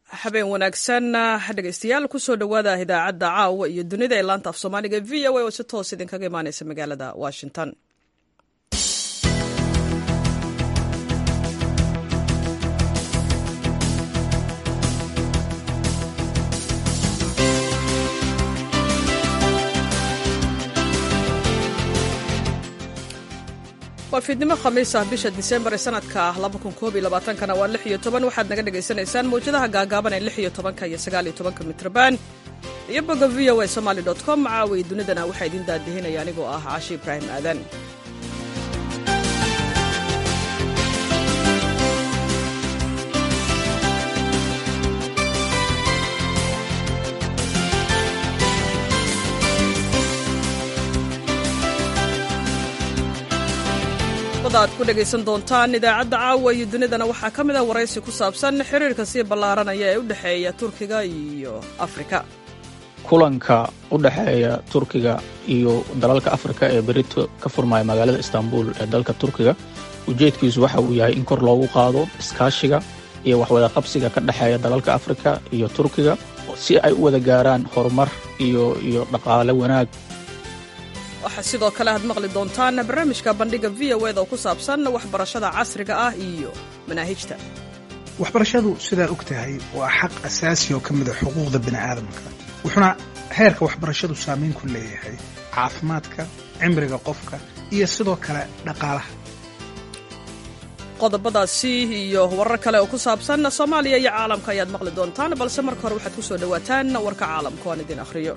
habeen wanaagsan dhegeystayaal kusoo dhowaada idaacadda caawa iyo dunida ee laanta af soomaaliga v o a oo si toos idinkaga imaaneysa magaalada washington waa fiidnimo khamiis ah bisha disembar ee sanadka kana waa waxaad naga dhegaysanaysaan mawjadaha gaagaaban ee iyo iyo mitrban iyo boga v o a somaly com caawiy dunidana waxaa idiin daadihinaya anigoo ah caashi ibraahim aadan aad ku dhegaysan doontaan idaacadda caawa iyo dunidana waxaa ka mid a waraysi ku saabsan xiriirka sii ballaaranaya ee u dhexeeya turkiga iyo afrika kulanka u dhexeeya turkiga iyo dalalka afrika ee berito ka furmaya magaalada istanbul ee dalka turkiga ujeedkiisu waxa uu yahay in kor loogu qaado iskaashiga iyo waxwadaqabsiga ka dhexeeya dalalka afrika iyo turkiga si ay u wada gaaraan horumar iyo iyo dhaqaale wanaag waxaa sidoo kale aad maqli doontaan barnaamijka bandhiga v o eda oo ku saabsan waxbarashada casriga ah iyo manaahijta waxbarashadu sidaad og tahay waa xaq asaasi oo ka mida xuquuqda bini'aadamka wuxuuna heerka waxbarashadu saamayn ku leeyahay caafimaadka cimriga qofka iyo sidoo kale dhaqaalaha qodobadaasi iyo warar kale oo ku saabsan soomaaliya iyo caalamka ayaad maqli doontaan balse marka hore waxaad ku soo dhowaataan warka caalamka oan idin akhriyo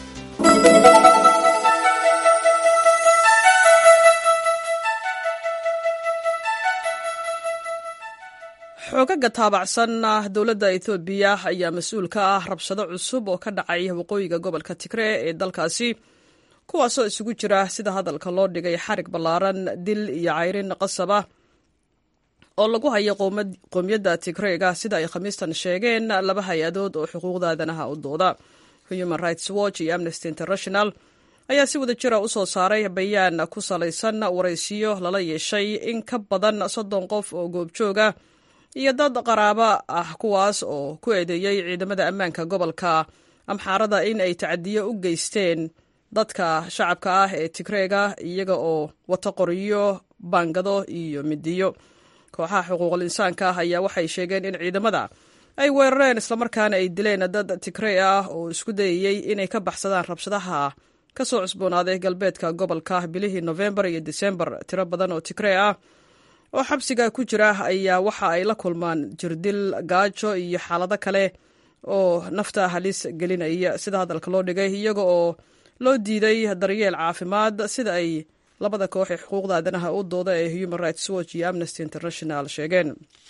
xoogaga taabacsan dowladda ethoobiya ayaa mas-uul ka ah rabshado cusub oo ka dhacay waqooyiga gobolka tigree ee dalkaasi kuwaasoo isugu jira sida hadalka loo dhigay xarig ballaaran dil iyo cayrin qasaba oo lagu hayo qoomiyadda tigreega sida ay khamiistan sheegeen laba hay-adood oo xuquuqda aadanaha u dooda human rights watch iyo amnesty international ayaa si wada jira u soo saaray bayaan ku salaysan waraysiyo lala yeeshay in ka badan soddon qof oo goobjooga iyo dad qaraabo ah kuwaas oo ku eedeeyey ciidamada ammaanka gobolka amxaarada in ay tacadiyo u geysteen dadka shacabka ah ee tigreega iyaga oo wata qoriyo baangado iyo midiyo kooxaha xuquuqul insaanka ah ayaa waxay sheegeen in ciidamada ay weerareen islamarkaana ay dileen dad tigree ah oo isku dayayey inay ka baxsadaan rabshadaha ka soo cusboonaaday galbeedka gobolka bilihii nofembar iyo disembar tiro badan oo tigree ah oo xabsiga ku jira ayaa waxa ay la kulmaan jirdil gaajo iyo xaalado kale oo nafta halis gelinaya sida hadalka loo dhigay iyaga oo loo diiday daryeel caafimaad sida ay labada koox ee xuquuqda aadanaha u dooda ee human rights watch iyo amnesty international sheegeen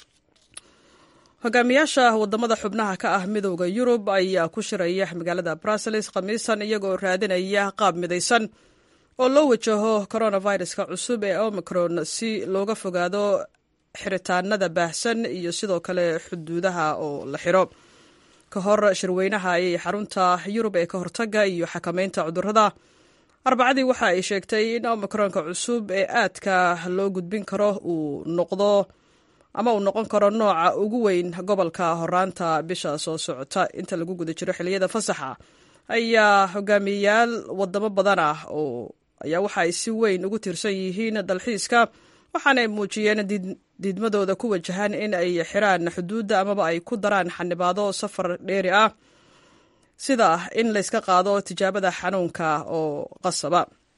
hogaamiyaasha wadamada xubnaha ka ah midowda yurub ayaa ku shiraya magaalada brussels khamiisan iyagaoo raadinaya qaab midaysan oo loo wajaho coronaviruska cusub ee omicron si looga fogaado xiritaanada baahsan iyo sidoo kale xuduudaha oo la xiro ka hor shirweynaha ayay xarunta yurub ee ka hortaga iyo xakameynta cudurrada arbacadii waxa ay sheegtay in omicronka cusub ee aadka loo gudbin karo uu noqdo ama uu noqon karo nooca ugu weyn gobolka horaanta bisha soo socota inta lagu guda jiro xiliyada fasaxa ayaa hogaamiyayaal wadamo badan ah oo ayaa waxa ay si weyn ugu tiirsan yihiin dalxiiska waxaana ay muujiyeen diidmadooda ku wajahan in ay xiraan xuduudda amaba ay ku daraan xanibaado safar dheeri ah sida in layska qaado tijaabada xanuunka oo qasaba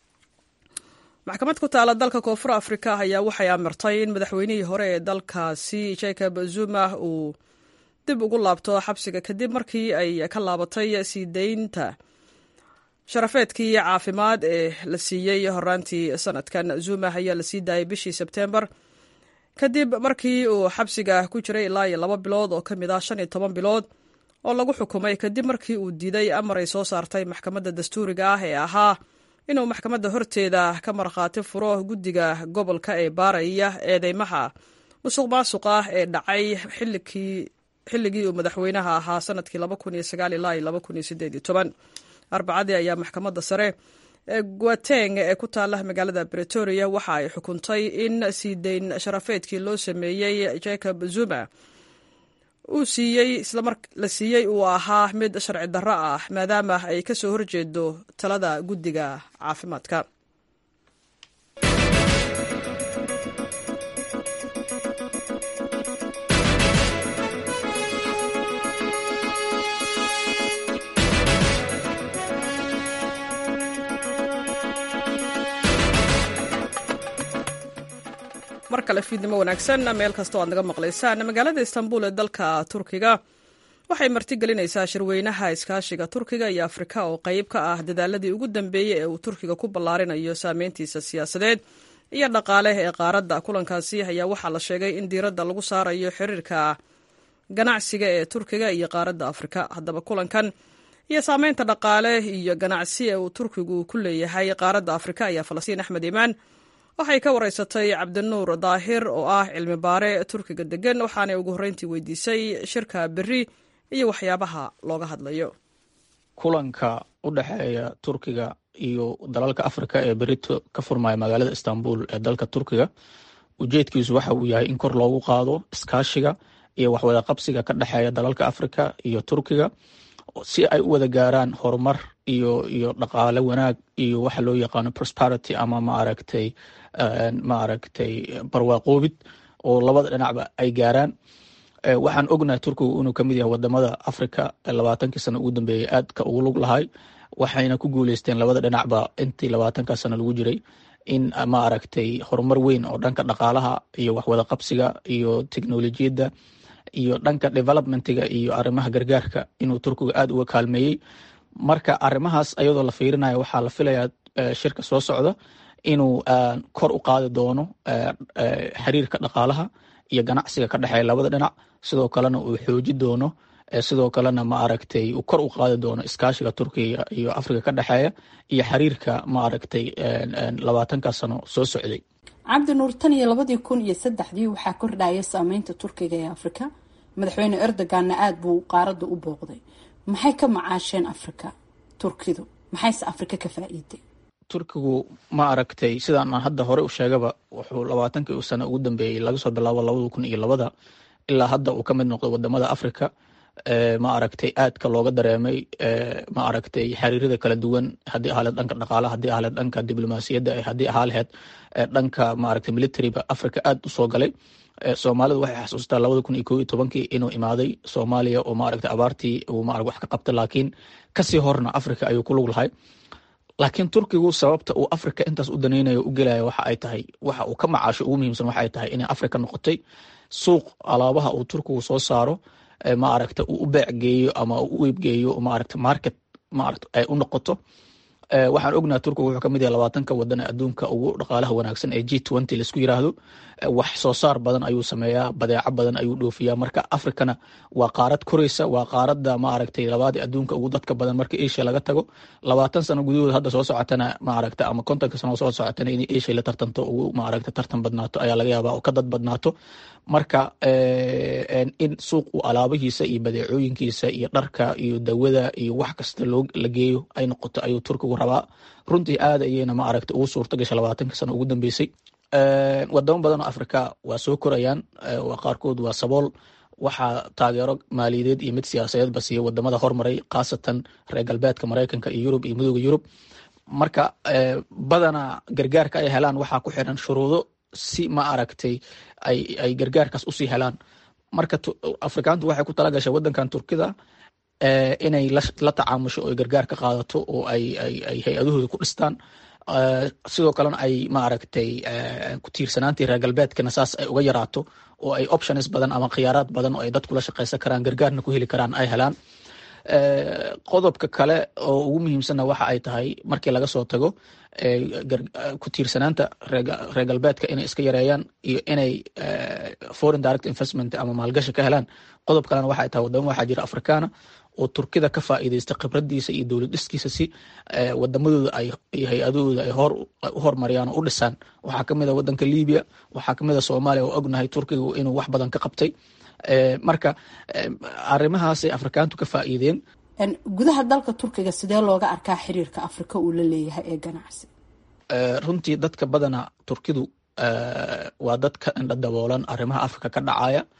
maxkamad ku taala dalka koonfur afrika ayaa waxay amirtay in madaxweynihii hore ee dalkaasi jacob zuma uu dib ugu laabto xabsiga kadib markii ay ka laabatay sii daynta sharafeedkii caafimaad ee la siiyey horaantii sanadkan zuma ayaa la sii daayay bishii sebtembar kadib markii uu xabsiga ku jiray ilaa iyo laba bilood oo ka mid ah shan iyo toban bilood oo lagu xukumay kadib markii uu diiday amar ay soo saartay maxkamadda dastuuriga ah ee ahaa inuu maxkamadda horteeda ka markhaati furo guddiga gobolka ee baaraya eedeymaha musuq maasuq ah ee dhacay xilligii uu madaxweynaha ahaa sanadkii arbacadii ayaa maxkamadda sare ee guateng ee ku taala magaalada bretoria waxa ay xukuntay in sii dayn sharafeedkii loo sameeyey jacob zuma uu siiyey islamar la siiyey uu ahaa mid sharci darro ah maadaama ay ka soo horjeedo talada guddiga caafimaadka mar kale fiidnimo wanaagsan meel kasta o aad naga maqlaysaan magaalada istanbul ee dalka turkiga waxay martigelinaysaa shirweynaha iskaashiga turkiga iyo afrika oo qayb ka ah dadaaladii ugu dambeeyey ee uu turkiga ku ballaarinayo saameyntiisa siyaasadeed iyo dhaqaale ee qaaradda kulankaasi ayaa waxaa la sheegay in diiradda lagu saarayo xiriirka ganacsiga ee turkiga iyo qaaradda afrika haddaba kulankan iyo saameynta dhaqaale iyo ganacsi ee uu turkigu ku leeyahay qaaradda afrika ayaa falastiin axmed iimaan waxay ka wareysatay cabdinuur daahir oo ah cilmi baare turkiga degan waxaanay ugu horreyntii weydiisay shirka berri iyo waxyaabaha looga hadlayo kulanka u dhexeeya turkiga iyo dalalka afrika ee berito ka furmaya magaalada istanbul ee dalka turkiga ujeedkiisu waxa uu yahay in kor loogu qaado iskaashiga iyo waxwada qabsiga ka dhexeeya dalalka afrika iyo turkiga si ay u wada gaaraan horumar iyo iyo dhaqaale wanaag iyo waxa loo yaqaano prosperity ama maaragtay maaragtay barwaaqoobid oo labada dhinacba ay gaaraan waxaan ognahay turkigu inuu kamid yahay wadamada africa labaatankii sano ugu dambeeyey aadka ugu lug lahay waxayna ku guuleysteen labada dhinacba intii labaatanka sano lagu jiray in maaragtay horumar weyn oo dhanka dhaqaalaha iyo waxwada qabsiga iyo teknolojiyadda iyo dhanka developmentiga iyo arrimaha gargaarka inuu turkigu aad uga kaalmeeyey marka arrimahaas ayadoo la fiirinayo waxaa la filayaa shirka soo socda inuu kor u qaadi doono xiriirka dhaqaalaha iyo ganacsiga ka dhexeeya labada dhinac sidoo kalena uu xooji doono sidoo kalena maaragtay uu kor u qaadi doono iskaashiga turkiga iyo afrika ka dhexeeya iyo xiriirka maaragtay labaatanka sano soo socday cabdi nuur tan iyo labadii kun iyo saddexdii waxaa kordhaya saameynta turkiga ee afrika madaxweyne erdoganna aada buu qaaradda u booqday maxay ka macaasheen afrika turkidu maxayse afrika ka faa-iiday turkigu ma aragtay sidaan aan hadda hore u sheegaba wuxuu labaatankii sano ugu dambeeyey laga soo bilaabo labada kun iyo labada ilaa hadda uu ka mid noqdo wadamada africa ma aragtay aadka looga dareemay ma aragtay xiriirada kala duwan haddii ahaleed dhanka dhaqaalaha haddii ahaleed dhanka diblomaasiyadda haddii ahaa laheyd dhanka maaragtay militariga africa aad u soo galay soomaalidu waxay xasuustaa labada kun iyo koo iyo tobankii inuu imaaday soomaaliya oo maaragtay abaartii uu ma wax ka qabtay laakiin kasii horna africa ayuu ku lug lahay laakiin turkigu sababta uu africa intaas u danaynayo u gelaya waxa ay tahay waxa uu ka macaasho ugu muhiimsan waxa ay tahay inay africa noqotay suuq alaabaha uu turkigu soo saaro maaragta uu u beec geeyo ama u iibgeeyo maaragta market maaragta ay u noqoto waxaan ognaha turkiga wuxuu kamid yahay labaatanka wadan ee adduunka ugu dhaqaalaha wanaagsan ee g twenty laisku yiraahdo wax soo saar badan ayuu sameeyaa badeeco badan ayuu dhoofiyaa marka africana waa qaarad koreysa waa qaarada maaragtay labaad adduunka ugu dadka badan marka asia laga tago labaatan sano gudahood hadda soo socotana maaragta ama kontonka sano soo socotana in asia la tartanto ugu maaragta tartan badnaato ayaa laga yaabaa oo ka dad badnaato marka in suuq uu alaabihiisa iyo badeecooyinkiisa iyo dharka iyo dawada iyo wax kasta loo la geeyo ay noqoto ayuu turkigu rabaa runtii aad ayeyna maaragta ugu suurta gashay labaatanka sano ugu dambeysay wadamo badan oo africa waa soo korayaan qaarkood waa sabool waxaa taageero maaliyadeed iyo mid siyaasadeedba siiya wadamada hormaray khaasatan reer galbeedka mareykanka iyo yurub iyo midooda yurub marka badana gargaarka ay helaan waxaa ku xiran shuruudo si ma aragtay ay gargaarkaas usii helaan marka afrikaantu waxay ku tala gashay wadankan turkida inay la tacaamusho oo gargaar ka qaadato oo ay hay-adahooda ku dhistaan sidoo kalena ay maaragtay ku tiirsanaantii reer galbeedkana saas ay uga yaraato oo ay options badan ama khiyaaraad badan oo ay dadkula shaqaysan karaan gargaarna ku heli karaan ay helaan qodobka kale oo ugu muhiimsanna waxa ay tahay markii laga soo tago ku tiirsanaanta reer galbeedka inay iska yareeyaan iyo inay foreign direct investment ama maalgashi ka helaan qodob kalena waxa ay tahay wadamo waxaa jira afrikaana oo turkida ka faa'iideysta khibradiisa iyo dowlad dhiskiisa si wadamadooda ay iyo hay-adahooda ay hor u hormariyaan oo u dhisaan waxaa kamid a wadanka libiya waxaa kamid a soomaaliya oo ognahay turkigu inuu wax badan ka qabtay marka arrimahaasay afrikaantu ka faa'iideen gudaha dalka turkiga sidee looga arkaa xiriirka afrika uu la leeyahay ee ganacsi runtii dadka badana turkidu waa dad ka indha daboolan arrimaha afrika ka dhacaya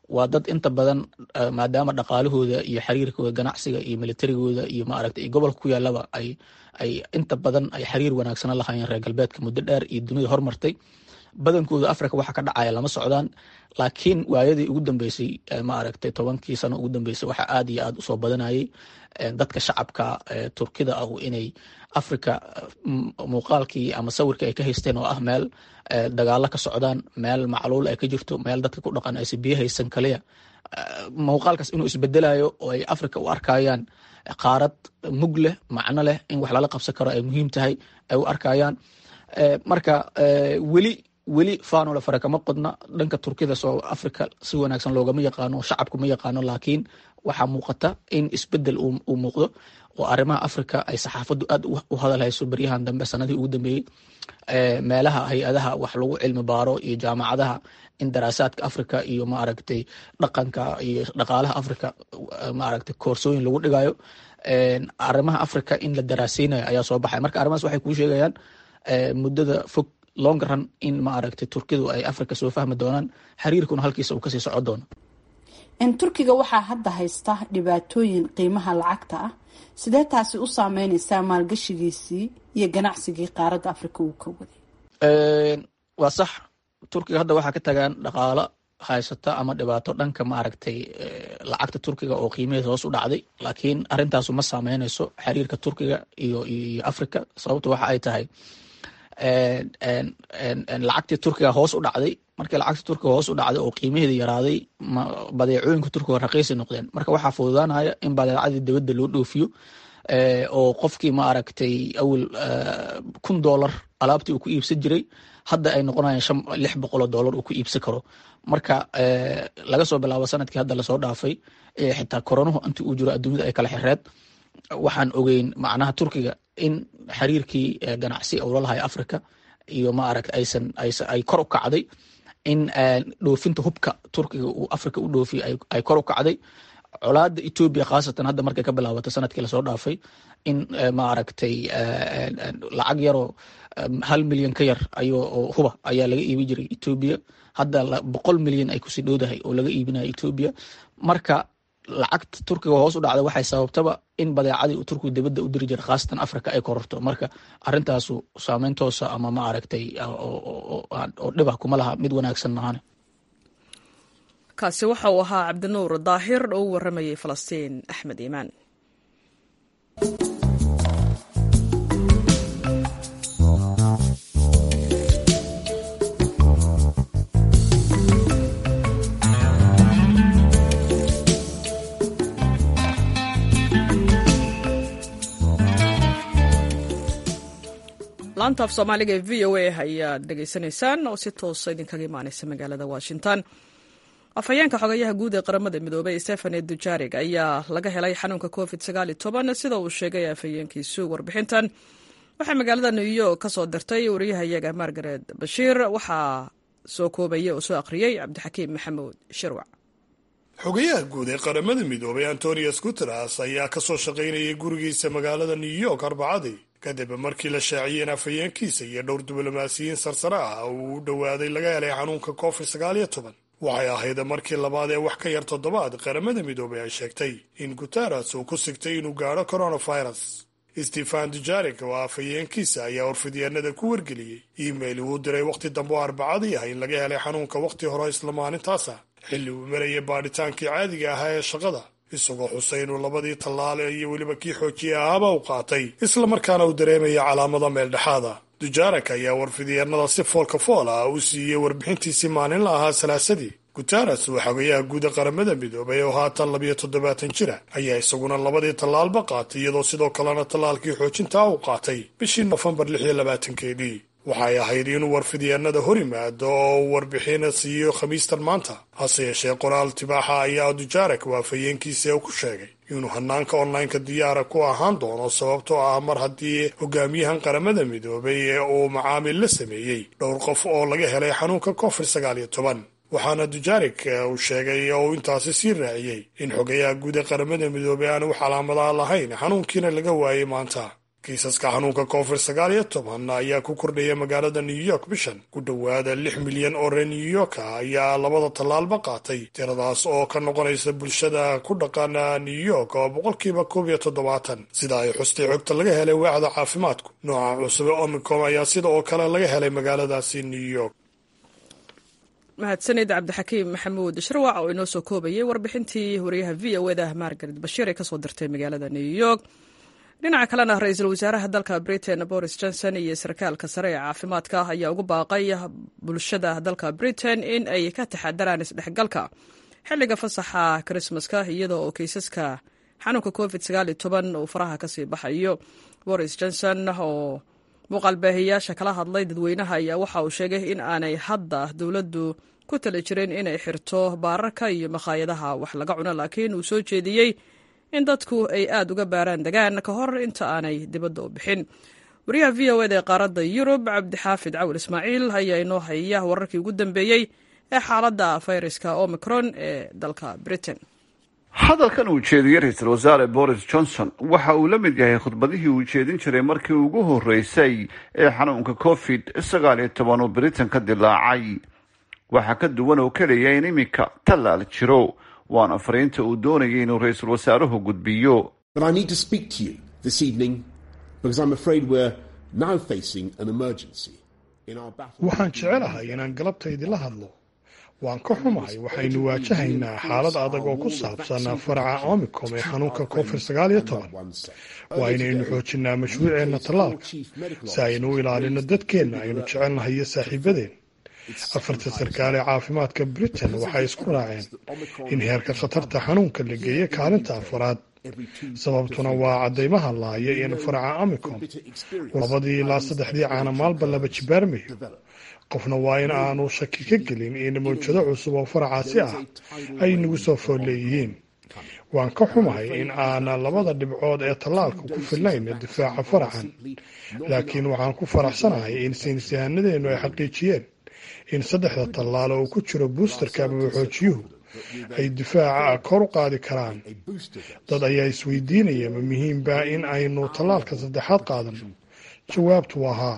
waa dad inta badan maadaama dhaqaalahooda iyo xiriirkooda ganacsiga iyo militarigooda iyo maaragta iyo gobolka ku yaalaba ay ay inta badan ay xiriir wanaagsan la hayeen reer galbeedka muddo dheer iyo dunida hormartay badankooda africa waxa ka dhacaya lama socdaan laakiin waayadii ugu dambeysay maaragtay tobankii sano ugu dambeysay waxa aad iyo aad usoo badanayay dadka shacabka turkida ah inay africa muuqaalkii ama sawirkii ay ka haysteen oo ah meel dagaalo ka socdaan meel macluul ay ka jirto meel dadka ku dhaqan aysa biyo haysan kaliya muuqaalkaas inuu isbedelayo oo ay africa u arkayaan qaarad mug leh macno leh in wax lala qabsan karo ay muhiim tahay ay u arkayaan marka weli weli fanole fare kama qodna dhanka turkida soo africa si wanaagsan loogama yaqaano shacabku ma yaqaano laakiin waxaa muuqata in isbedel uu muuqdo oo arrimaha africa ay saxaafaddu aad u hadalhayso beryahan dambe sanadii ugu dambeeyey meelaha hay-adaha wax lagu cilmi baaro iyo jaamacadaha in daraasaadka africa iyo maaragtay dhaqanka iyo dhaqaalaha africa maaragtay koorsooyin lagu dhigayo arrimaha africa in la daraaseynayo ayaa soo baxay marka arrimahaas waxay kuu sheegayaan muddada fog long run in maaragtay turkidu ay africa soo fahmi doonaan xiriirkuna halkiisa uu kasii soco doono turkiga waxaa hadda haysta dhibaatooyin qiimaha lacagta ah sidee taasi u saameyneysaa maalgashigiisii iyo ganacsigii qaaradda africa uu ka waday waa sax turkiga hadda waxaa ka tagaan dhaqaalo haysata ama dhibaato dhanka maaragtay lacagta turkiga oo qiimaheeda hoos u dhacday laakiin arrintaasu ma saameyneyso xiriirka turkiga iyo iyo africa sababto waxa ay tahay lacagtii turkiga hoos u dhacday markii lacagta turkiga hoos u dhacday oo qiimaheeda yaraaday badeecooyinka turkiga raqiisi noqdeen marka waxaa fududaanaya in badeecadii dibadda loo dhoofiyo oo qofkii maaragtay awel kun dollar alaabtii uu ku iibsan jiray hadda ay noqonayaan shan lix boqoloo dollar uu ku iibsan karo marka laga soo bilaabo sanadkii hadda lasoo dhaafay xitaa koronuhu intii uu jiro adduunyada ay kala xireed waxaan ogeyn macnaha turkiga in xiriirkii ganacsi ula lahay africa iyo maaragta aysan ay kor u kacday in dhoofinta hubka turkiga uu africa u dhoofiyo ay kor u kacday colaada etoobiya khaasatan hadda markay ka bilaabatay sanadkii lasoo dhaafay in maaragtay lacag yaroo hal milyan ka yar ayoo huba ayaa laga iibi jiray etoobiya hadda boqol milyan ay kusii dhowdahay oo laga iibinaya etoobiya marka lacagta turkiga hoos u dhacda waxay sababtaba in badeecadii uu turkigu dibadda u diri jiray khaasatan africa ay kororto marka arrintaasu saameyn toosa ama ma aragtay oo dhibah kuma laha mid wanaagsan maahane kaasi waxa uu ahaa cabdinuur daahir oo u waramayay falastiin axmed iimaan laanta af soomaaliga ee v o a ayaad dhegaysanaysaan oo si toosa idinkaga imaaneysa magaalada washington afhayeenka xogayaha guud ee qaramada midoobey stefane dujarig ayaa laga helay xanuunka covid sida uu sheegay afhayeenkiisu warbixintan waxaa magaalada new york ka soo dirtay wariyahayaga margaret bashiir waxaa soo koobaya oo soo akhriyey cabdixakiim maxamuud shirwac xogayaha guud ee qaramada midoobay antonius guteres ayaa ka soo shaqaynayay gurigiisa magaalada new york arbacadii kadib markii la shaaciyey in afhayeenkiisa iyo dhowr diblomaasiyiin sarsare ah uu u dhowaaday laga helay xanuunka covid sagaal iyo toban waxay ahayd markii labaad ee wax ka yar toddobaad qaramada midoobay ay sheegtay in guteres uu ku sigtay inuu gaadho coronavirus stefan dujarik oo afhayeenkiisa ayaa warfidyaanada ku wargeliyey iimail uu diray wakhti dambe oo arbacadii ah in laga helay xanuunka wakhti hore isla maalintaasa xilli uu marayay baadhitaankii caadiga ahaa ee shaqada isagoo xusay inuu labadii tallaale iyo weliba kii xoojiye ahaaba u qaatay islamarkaana uu dareemaya calaamada meeldhexaada dujarak ayaa warfidyaanada si foolka fool ah u siiyey warbixintiisii maalinla ahaa salaasadii guteres oo xogayaha guuda qaramada midoobay oo haatan labiyo toddobaatan jira ayaa isaguna labadii tallaalba qaatay iyadoo sidoo kalena tallaalkii xoojintaa uu qaatay bishii nofembar lix iyo labaatankeedii waxay ahayd inuu warfidyaanada hor yimaado oo uu warbixina siiyo khamiistan maanta hase yeeshee qoraal tibaaxa ayaa dujarak oo afhayeenkiisa ku sheegay inuu hanaanka onlineka diyaara ku ahaan doono sababtoo ah mar haddii hogaamiyahan qaramada midoobay ee uu macaamil la sameeyey dhowr qof oo laga helay xanuunka covid sagaal iyo toban waxaana dujarik uu sheegay oo uu intaasi sii raaciyey in xogayaha guud ee qaramada midoobay aanu wax calaamadaha lahayn xanuunkiina laga waayey maanta kiisaska xanuunka covid sagaal iyo toban ayaa ku kordhaya magaalada new york bishan ku dhowaada lix milyan oo reer new york ah ayaa labada tallaalba qaatay tiradaas oo ka noqonaysa bulshada ku dhaqan new york oo boqolkiiba koob iyo toddobaatan sida ay xustay xogta laga helay waaxda caafimaadku nooca cusub ee omicom ayaa sida oo kale laga helay magaaladaasi new york mahadsanid cabdixakiim maxamuud shirwac oo inoo soo koobayay warbixintii wariyaha v o eda margaret bashiir ee kasoo dirtay magaalada new york dhinaca kalena ra-iisul wasaaraha dalka britain boris johnson iyo sarkaalka sare ee caafimaadka ayaa ugu baaqay bulshada dalka britain in ay ka taxadaraan isdhexgalka xilliga fasaxa krismaska iyadoo oo keysaska xanuunka covid uu faraha kasii baxayo boris johnson oo muuqaalbaahiyaasha kala hadlay dadweynaha ayaa waxa uu sheegay in aanay hadda dowladdu ku tali jirin inay xirto baararka iyo makhaayadaha wax laga cuno laakiin uu soo jeediyey in dadku ay aada uga baaraan degaan ka hor inta aanay dibadda u bixin wariyaha v o eda ee qaaradda yurub cabdixaafid cawil ismaaciil ayaa inoo haya wararkii ugu dambeeyey ee xaaladda fayraska omicron ee dalka britain hadalkan uu jeediyey ra-iisul wasaare boris johnson waxa uu la mid yahay khudbadihii uu jeedin jiray markii ugu horreysay ee xanuunka covid sagaal iyo toban uu britain ka dilaacay waxaa ka duwan oo keliya in iminka tallaal jiro waana fariinta uu doonayay inuu ra-iisul wasaaruhu gudbiyo waxaan jecelahay inaan galabta idinla hadlo waan ka xumahay waxaynu waajahaynaa xaalad adag oo ku saabsan faraca omicom ee xanuunka covid sagaal iyo toban waa inaynu xoojinaa mashruuceenna tallaalka si aynu u ilaalino dadkeenna aynu jecelnahay iyo saaxiibadeen afarta sarkaal ee caafimaadka britain waxay isku raaceen in heerka khatarta xanuunka la geeyo kaalinta afaraad sababtuna waa caddaymaha laaya in faraca omicom labadii ilaa saddexdii caana maalba laba jibaarmayo qofna waa in aanu shaki ka gelin in mawjado cusub oo faracaasi ah ay nagu soo fool leeyihiin waan ka xumahay in aana labada dhibcood ee tallaalka ku filnayn difaaca faracan laakiin waxaan ku faraxsanahay in saynisyahanadeennu ay xaqiijiyeen in saddexda tallaalo uu ku jiro buusterka ama waxoojiyuhu ay difaaca kor u qaadi karaan dad ayaa isweydiinaya ma muhiimba in aynu tallaalka saddexaad qaadano jawaabtu waa haa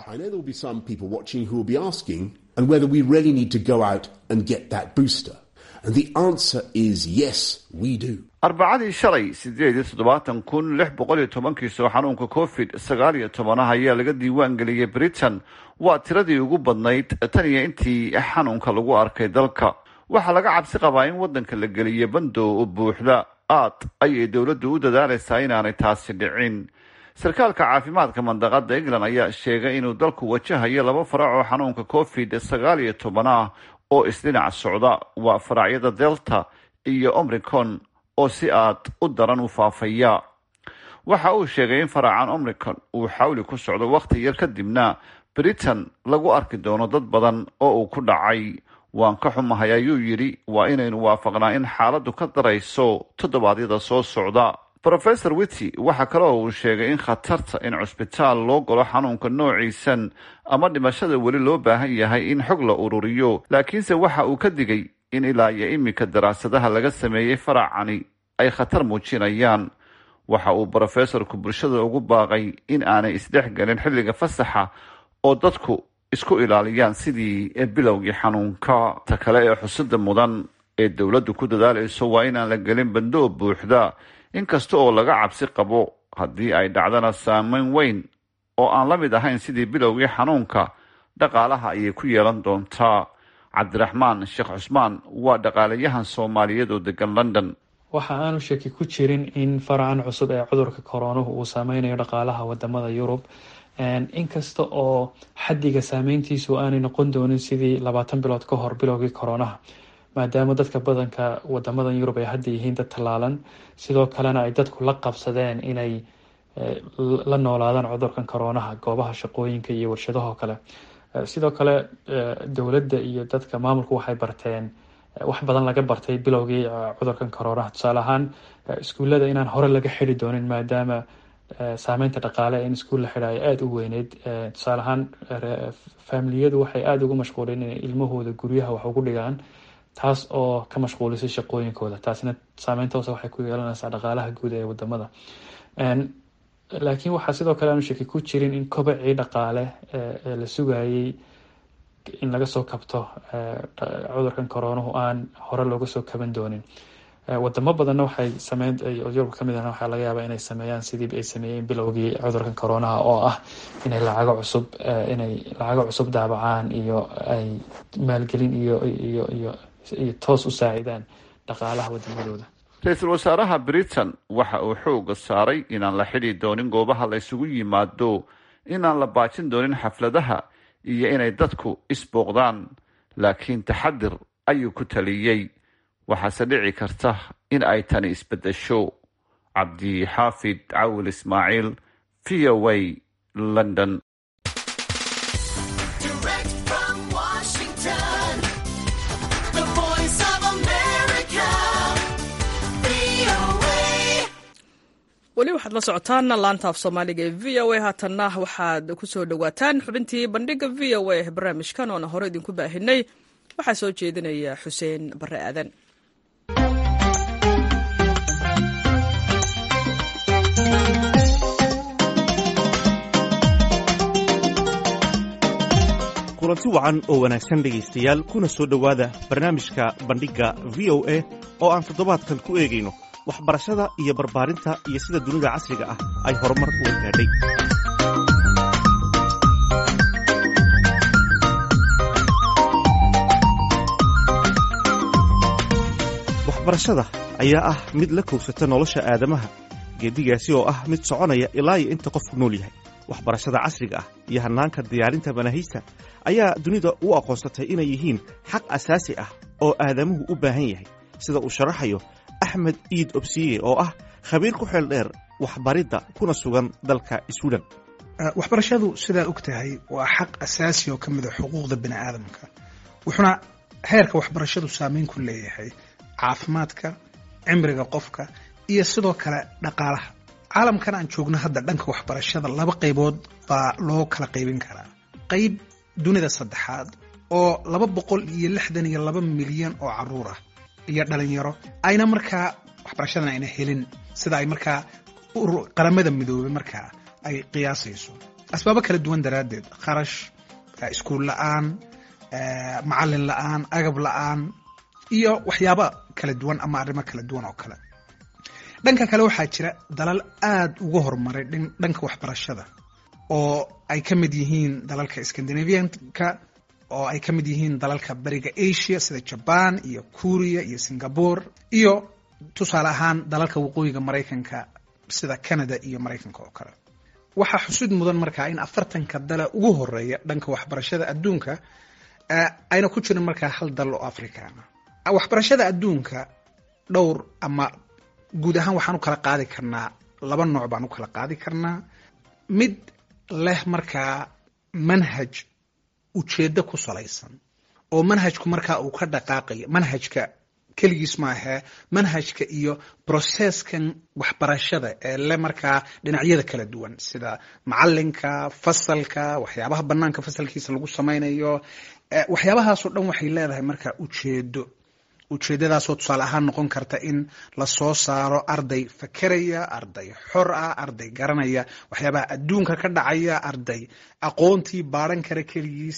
arbacadii shalay sideed iyo toddobaatan kun lix boqol iyo tobankiisoo xanuunka covid sagaal iyo tobanah ayaa laga diiwaan geliyey britain waa tiradii ugu badnayd tan iyo intii xanuunka lagu arkay dalka waxaa laga cabsi qabaa in waddanka la geliyo bandow buuxda aad ayay dowladdu u dadaalaysaa inaanay taasi dhicin sarkaalka caafimaadka mandaqada england ayaa sheegay inuu dalku wajahayo laba farac oo xanuunka covid sagaal iyo toban ah oo isdhinac socda waa faracyada delta iyo omricon oo si aad u daran u faafaya waxa uu sheegay in faracan omricon uu xawli ku socdo wakhti yar kadibna britain lagu arki doono dad badan oo uu ku dhacay waan ka xumahay ayuu yidhi waa inaynu waafaqnaa in xaaladdu ka darayso toddobaadyada soo socda rofesor wity waxaa kale oo uu sheegay in khatarta in cusbitaal loo galo xanuunka noociisan ama dhimashada weli loo baahan yahay in xog la ururiyo laakiinse waxa uu ka digay in ilaa iyo iminka daraasadaha laga sameeyey faracani ay khatar muujinayaan waxa uu brofesorku bulshada ugu baaqay in aanay isdhexgelin xilliga fasaxa oo dadku isku ilaaliyaan sidii bilowgii xanuunka ta kale ee xusida mudan ee dowladdu ku dadaalayso waa inaan la gelin bandoo buuxda inkasta oo laga cabsi qabo haddii ay dhacdana saameyn weyn oo aan la mid ahayn sidii bilowgii xanuunka dhaqaalaha ayay ku yeelan doontaa cabdiraxmaan sheekh cusmaan waa dhaqaalayahan soomaaliyeed oo degan london waxa aanu shaki ku jirin in faracan cusub ee cudurka koronuhu uu saameynayo dhaqaalaha wadamada yurub inkasta oo xaddiga saameyntiisu aanay noqon doonin sidii labaatan bilood ka hor bilowgii koronaha maadaama dadka badanka wadamadan yurub ay hadda yihiin dad tallaalan sidoo kalena ay dadku la qabsadeen inay la noolaadaan cudurkan koronaha goobaha shaqooyinka iyo warshadahoo kale sidoo kale dowladda iyo dadka maamulku waxay barteen wax badan laga bartay bilowgii cudurkan koronaha tusaale ahaan iskuullada inaan hore laga xidi doonin maadaama saameynta dhaqaale in iskuul la xidha ay aada u weyneyd tusaale ahaan faamiliyadu waxay aada ugu mashquuleen inay ilmahooda guryaha wax ugu dhigaan taas oo ka mashquulisay shaqooyinkooda taasina saameynta hoose waxay ku yeelanaysaa dhaqaalaha guud ee wadamada laakiin waxaa sidoo kale aanu shaki ku jirin in kobacii dhaqaale ee la sugayay in laga soo kabto cudurkan coronahu aan hore looga soo kaban doonin wadamo badanna waxay sameyn yurub kamid ahna waxaa laga yaabaa inay sameeyaan sidii ay sameeyeen bilowgii cudurkan coronaha oo ah inay lacago cusub inay lacago cusub daabacaan iyo ay maalgelin iyo iyo iyo iyo toos u saacidaan dhaqaalaha wadamadooda ra-iisul wasaaraha britain waxa uu xooga saaray inaan la xidhi doonin goobaha la isugu yimaado inaan la baajin doonin xafladaha iyo inay dadku isbooqdaan laakiin taxadir ayuu ku taliyey waxaase dhici karta in ay tani isbedesho cabdixaafid cawil ismaaciil v o a london weli waxaad la socotaan laanta af soomaaliga ee v o a haatanna waxaad ku soo dhowaataan xubintii bandhiga v o a barnaamijkan oona hore idinku baahinay waxaa soo jeedinaya xuseen bare aadan kulanti wacan oo wanaagsan dhegaystayaal kuna soo dhowaada barnaamijka bandhigga v o a oo aan toddobaadkan ku eegayno waxbarashada iyo barbaarinta iyo sida dunida casriga ah ay horumar uga gaadhay waxbarashada ayaa ah mid la kowsata nolosha aadamaha geedigaasi oo ah mid soconaya ilaa iyo inta qofku nool yahay waxbarashada casriga ah iyo hannaanka diyaarinta manaahijta ayaa dunida u aqoonsatay inay yihiin xaq asaasi ah oo aadamuhu u baahan yahay sida uu sharaxayo axmed iid obsiye oo ah khabiir ku xeel dheer waxbaridda kuna sugan dalka swiden waxbarashadu sidaa og tahay waa xaq asaasi oo ka mid a xuquuqda bini aadamka wuxuuna heerka waxbarashadu saameyn ku leeyahay caafimaadka cimriga qofka iyo sidoo kale dhaqaalaha caalamkan aan joogno hadda dhanka waxbarashada laba qaybood baa loo kala qaybin karaa qayb dunida saddexaad oo laba boqol iyo lixdan iyo laba milyan oo caruur ah iyo dhalinyaro ayna markaa waxbarashadan ayna helin sida ay markaa qaramada midoobay markaa ay qiyaasayso asbaabo kala duwan daraaddeed kharash iskuul la-aan macallin la-aan agab la-aan iyo waxyaaba kala duwan ama arrimo kala duwan oo kale dhanka kale waxaa jira dalal aada uga horumaray dhanka waxbarashada oo ay ka mid yihiin dalalka scandinavianka oo ay ka mid yihiin dalalka bariga asia sida jaban iyo kuriya iyo singapore iyo tusaale ahaan dalalka waqooyiga maraykanka sida canada iyo maraykanka oo kale waxaa xusid mudan markaa in afartanka dale ugu horeeya dhanka waxbarashada adduunka ayna ku jirin markaa hal dal oo africana waxbarashada adduunka dhowr ama guud ahaan waxaan u kala qaadi karnaa laba nooc baan u kala qaadi karnaa mid leh markaa manhaj ujeeddo ku salaysan oo manhajku markaa uu ka dhaqaaqayo manhajka keligiis maahee manhajka iyo brocesskan waxbarashada ee le markaa dhinacyada kala duwan sida macalinka fasalka waxyaabaha banaanka fasalkiisa lagu samaynayo waxyaabahaasoo dhan waxay leedahay markaa ujeedo ujeedadaasoo tusaale ahaan noqon karta in lasoo saaro arday fakeraya arday xor ah arday garanaya waxyaabaha adduunka ka dhacaya arday aqoontii baaran kara keligiis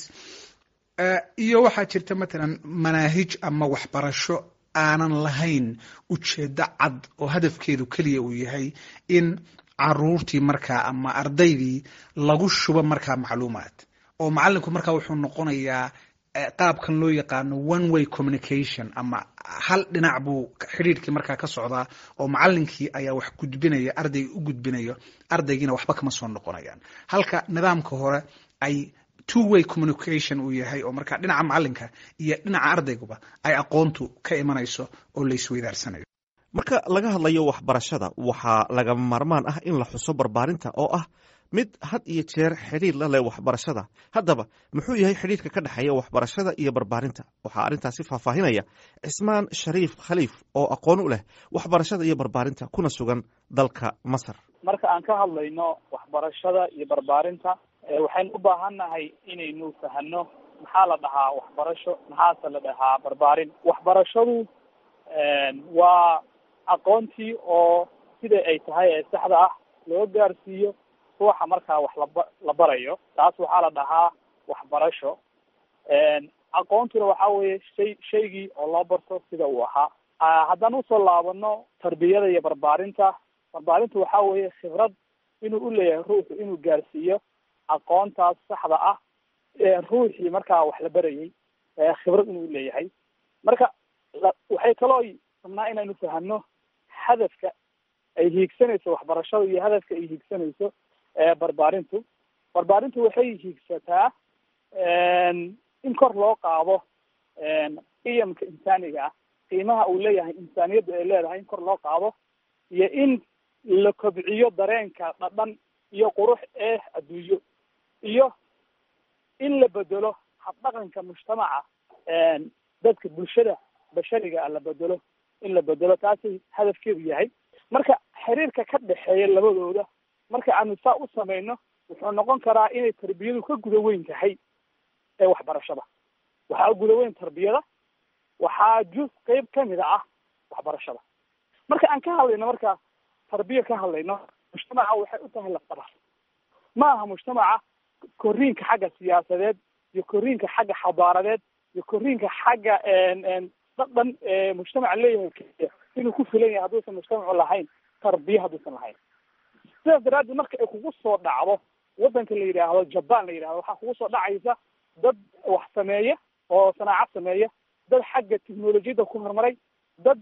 iyo waxaa jirta matalan manaahij ama waxbarasho aanan lahayn ujeedo cad oo hadafkeedu keliya uu yahay in caruurtii markaa ama ardaydii lagu shubo markaa macluumaad oo macalinku markaa wuxuu noqonayaa qaabkan loo yaqaano one way communication ama hal dhinac buu xidhiirkii markaa ka socdaa oo macalinkii ayaa wax gudbinaya ardayga u gudbinayo ardaygiina waxba kama soo noqonayaan halka nidaamka hore ay two way communication uu yahay oo markaa dhinaca macalinka iyo dhinaca ardayguba ay aqoontu ka imanayso oo la isweydaarsanayo marka laga hadlayo waxbarashada waxaa lagama maarmaan ah in la xuso barbaarinta oo ah mid had iyo jeer xidhiir la leh waxbarashada haddaba muxuu yahay xidhiirka ka dhexeeya waxbarashada iyo barbaarinta waxaa arrintaasi faahfaahinaya cismaan shariif khaliif oo aqoon u leh waxbarashada iyo barbaarinta kuna sugan dalka masar marka aan ka hadlayno waxbarashada iyo barbaarinta waxaynu u baahannahay inaynu fahano maxaa la dhahaa waxbarasho maxaase la dhahaa barbaarin waxbarashadu waa aqoontii oo sida ay tahay ee saxda ah loo gaarsiiyo ruuxa markaa wax laba la barayo taas waxaa la dhahaa waxbarasho aqoontuna waxa weeye shay shaygii oo loo barto sida uu ahaa haddaan usoo laabano tarbiyada iyo barbaarinta barbaarinta waxa weeye khibrad inuu uleeyahay ruuxu inuu gaarsiiyo aqoontaas saxda ah ruuxii markaa wax la barayay khibrad inuu leeyahay marka waxay kaloo rabnaa inaynu fahano hadafka ay hiigsanayso waxbarashada iyo hadafka ay hiigsanayso barbaarintu barbaarintu waxay hiigsataa in kor loo qaado qiyamka insaaniga ah qiimaha uu leeyahay insaaniyadda ay leedahay in kor loo qaado iyo in la kobciyo dareenka dhadhan iyo qurux ee adduunyo iyo in la bedelo habdhaqanka mujtamaca dadka bulshada bashariga ah la bedelo in la bedelo taasay hadafkeedu yahay marka xiriirka ka dhexeeya labadooda marka aanu saa u samayno wuxuu noqon karaa inay tarbiyadu ka guda weyn tahay ee waxbarashada waxaa guda weyn tarbiyada waxaa juz qeyb kamida ah waxbarashada marka aan ka hadlayno marka tarbiya ka hadlayno mujtamaca waxay u tahay lafdhabar ma aha mujtamaca koriinka xagga siyaasadeed iyo koriinka xagga xabaaradeed iyo koriinka xagga dhadhan mujtamaca leeyahay keliya inuu ku filan yahay hadduusan mujtamacu lahayn tarbiya hadduusan lahayn sidaas daraaddeed marka ay kugu soo dhacdo waddanka la yidhaahdo jaban la yidhahdo waxaa kugu soo dhacaysa dad wax sameeya oo sanaacad sameeya dad xagga technolojiyadda ku horumaray dad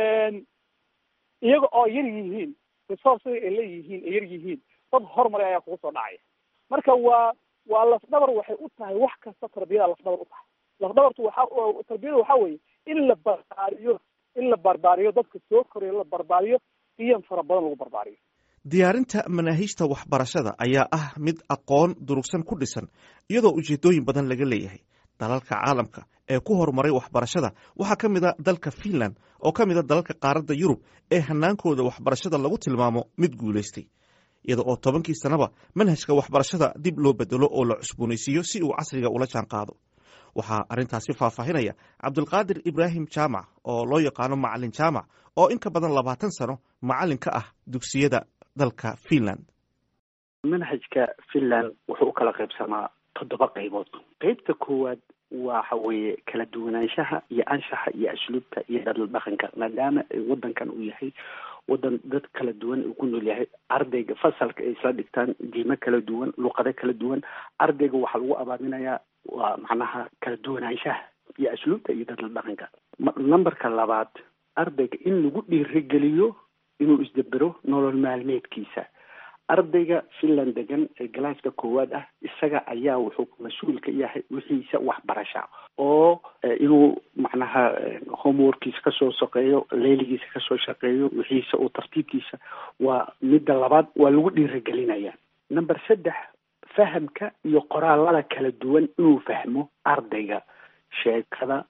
iyaga oo yar yihiin resourcega ay leeyihiin ay yar yihiin dad horumaray ayaa kugu soo dhacaya marka waa waa lafdhabar waxay u tahay wax kasta tarbiyada lafdhabar u tahay lafdhabartu waxa tarbiyada waxa weeye in la barbaariyo in la barbaariyo dadka soo korayo la barbaariyo qiyam fara badan lagu barbaariyo diyaarinta manaahiijta waxbarashada ayaa ah mid aqoon durugsan ku dhisan iyadoo ujeedooyin badan laga leeyahay dalalka caalamka ee ku horumaray waxbarashada waxaa ka mid a dalka finland oo ka mid a dalalka qaaradda yurub ee hanaankooda waxbarashada lagu tilmaamo mid guulaystay iyada oo tobankii sanaba manhajka waxbarashada dib loo bedelo oo la cusboonaysiiyo si uu casriga ula jaan qaado waxaa arrintaasi faahfaahinaya cabdulqaadir ibraahim jaamac oo loo yaqaano macalin jaamac oo in ka badan labaatan sano macalin ka ah dugsiyada dalka finland manhajka finland wuxuu u kala qaybsamaa toddoba qaybood qeybta koowaad waxa weeye kala duwanaanshaha iyo anshaxa iyo asluubta iyo dhadal dhaqanka maadaama wadankan uu yahay wadan dad kala duwan uu ku nool yahay ardayga fasalka ay isla dhigtaan diimo kala duwan luqado kala duwan ardayga waxaa lagu abaaminayaa waa macnaha kala duwanaanshaha iyo asluubta iyo dhadal dhaqanka numberka labaad ardayga in lagu dhiirigeliyo inuu isdabero nolol maalmeedkiisa ardayga finland degan ee galaaska koowaad ah isaga ayaa wuxuu mas-uul ka yahay wixiisa waxbarasha oo inuu macnaha homeworkiisa kasoo shaqeeyo leeligiisa kasoo shaqeeyo wixiisa uu tartiibkiisa waa midda labaad waa lagu dhiirigelinaya number saddex fahamka iyo qoraalada kala duwan inuu fahmo ardayga sheekada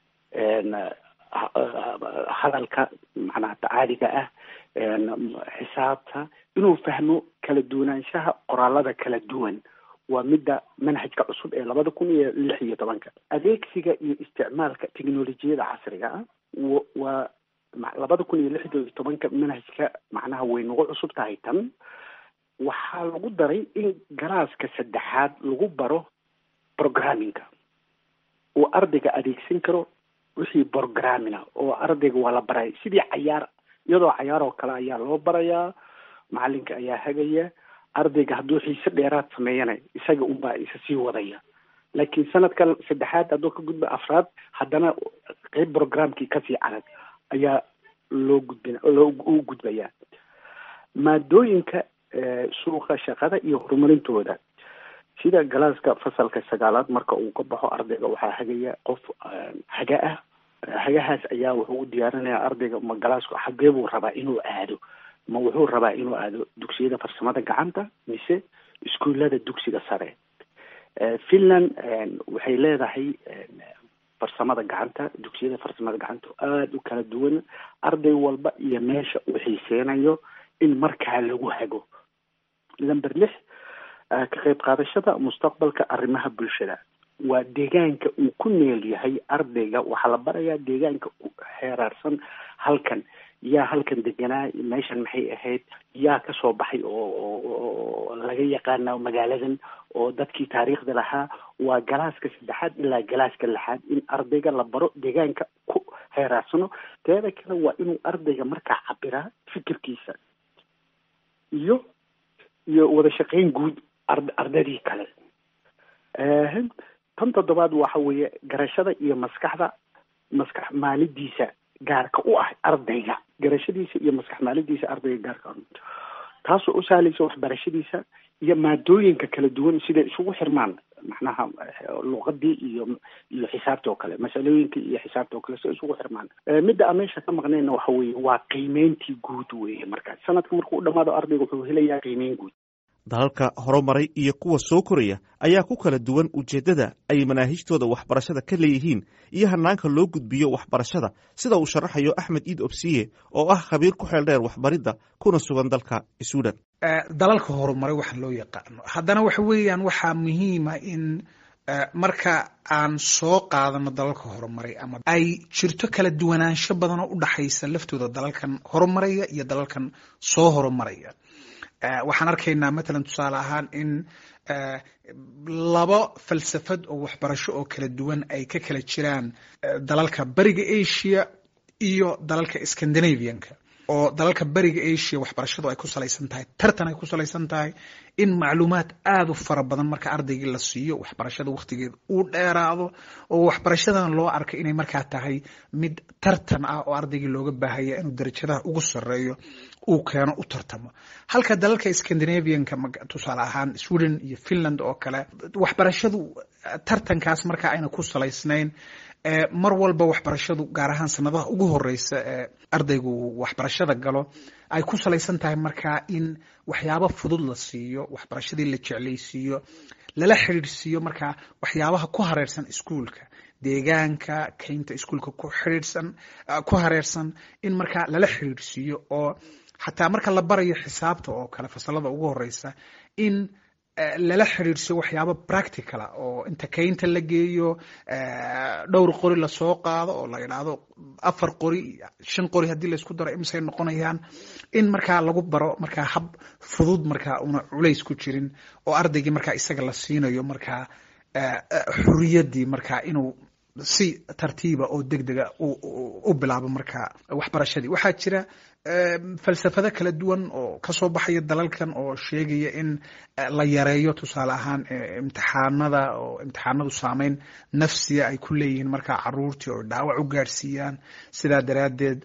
hadalka macnaha tacaaliga ah xisaabta inuu fahmo kala duwanaanshaha qoraalada kala duwan waa midda manhajka cusub ee labada kun iyo lix iyo tobanka adeegsiga iyo isticmaalka technolojiyada casriga ah waa labada kun iyo lix iyo tobanka manhajka macnaha way nagu cusub tahay tan waxaa lagu daray in galaaska saddexaad lagu baro programmingka uu ardayga adeegsan karo wixii programmina oo ardayga waa la baraya sidii cayaar iyadoo cayaar oo kale ayaa loo barayaa macalinka ayaa hagaya ardayga hadduu xiise dheeraad sameeyana isaga unbaa isa sii wadaya laakiin sanadka saddexaad hadduu ka gudba afraad haddana qeyb programkii kasii adag ayaa loo gudbin loo u gudbayaa maadooyinka suuqa shaqada iyo horumarintooda sida galaaska fasalka sagaalaad marka uu ka baxo ardayga waxaa hagaya qof haga ah hagahaas ayaa wuxuu u diyaarinayaa ardayga ma galaasku xagee buu rabaa inuu aado ma wuxuu rabaa inuu aado dugsiyada farsamada gacanta mise iskuullada dugsiga sare finland waxay leedahay farsamada gacanta dugsiyada farsamada gacanta aada u kala duwan arday walba iyo meesha uu xiiseynayo in markaa lagu hago number lix ka qayb qaadashada mustaqbalka arrimaha bulshada waa deegaanka uu ku neel yahay ardayga waxaa la barayaa deegaanka xeeraarsan halkan yaa halkan deganaa meeshan maxay ahayd yaa kasoo baxay oo oo laga yaqaana magaaladan oo dadkii taariikhda lahaa waa galaaska saddexaad ilaa galaaska lixaad in ardayga la baro deegaanka ku heeraarsano teeda kale waa inuu ardayga markaa cabiraa fikirkiisa iyo iyo wada shaqeyn guud ar ardadii kale tan toddobaad waxa weeye garashada iyo maskaxda maskax maalidiisa gaarka u ah ardayga garashadiisa iyo maskax maalidiisa ardayga gaarka taasoo u sahlaysa waxbarashadiisa iyo maadooyinka kala duwan siday isugu xirmaan macnaha luqadii iyo iyo xisaabta oo kale masalooyinka iyo xisaabta oo kale si isugu xirmaan midda aan meesha ka maqnayna waxa weeye waa qiimeyntii guud weeye markaas sanadka markuu u dhamaado ardayga wuxuu helayaa qiimeyn guud dalalka horumaray iyo kuwa soo koraya ayaa ku kala duwan ujeeddada ay manaahijtooda waxbarashada ka leeyihiin iyo hanaanka loo gudbiyo waxbarashada sida uu sharaxayo axmed iid obsiye oo ah khabiir ku xeel dheer waxbaridda kuna sugan dalka suudan dalalka horumaray waxa loo yaqaano haddana waxa weeyaan waxaa muhiima in marka aan soo qaadano dalalka horumaray ama ay jirto kala duwanaansho badan oo u dhaxaysa laftooda dalalkan horumaraya iyo dalalkan soo horumaraya waxaan arkaynaa matalan tusaale ahaan in laba falsafad oo waxbarasho oo kala duwan ay ka kala jiraan dalalka beriga asia iyo dalalka scandinavianka oo dalalka beriga asia waxbarashadu ay ku salaysan tahay tartan ay ku salaysan tahay in macluumaad aada u fara badan marka ardaygii la siiyo waxbarashada wakhtigeeda uu dheeraado oo waxbarashadan loo arka inay markaa tahay mid tartan ah oo ardaygii looga baahaya inuu darajadaha ugu sareeyo uu keeno u tartamo halka dalalka scandinavianka tusaale ahaan sweden iyo finland oo kale waxbarashadu tartankaas markaa ayna ku salaysnayn mar walba waxbarashadu gaar ahaan sanadaha ugu horeysa ee ardaygu waxbarashada galo ay ku salaysan tahay markaa in waxyaabo fudud la siiyo waxbarashadii la jeclaysiiyo lala xidhiidhsiiyo markaa waxyaabaha ku hareersan iskuolka deegaanka keynta iskuolka ku xidhiidhsan ku hareersan in markaa lala xidhiidhsiiyo oo xataa marka la barayo xisaabta oo kale fasalada ugu horeysa in lala xidhiidhsiyo waxyaabo practicala oo inta keynta la geeyo dhowr qori lasoo qaado oo la yidhaahdo afar qori shan qori haddii laysku daro imisay noqonayaan in markaa lagu baro markaa hab fudud markaa una culays ku jirin oo ardaygii markaa isaga la siinayo markaa xuriyadii markaa inuu si tartiiba oo deg dega u bilaabo markaa waxbarashadii waxaa jira falsafado kala duwan oo kasoo baxaya dalalkan oo sheegaya in la yareeyo tusaale ahaan imtixaanada oo imtixaanadu saameyn nafsiya ay ku leeyihiin markaa caruurtii oo dhaawac u gaadhsiiyaan sidaa daraaddeed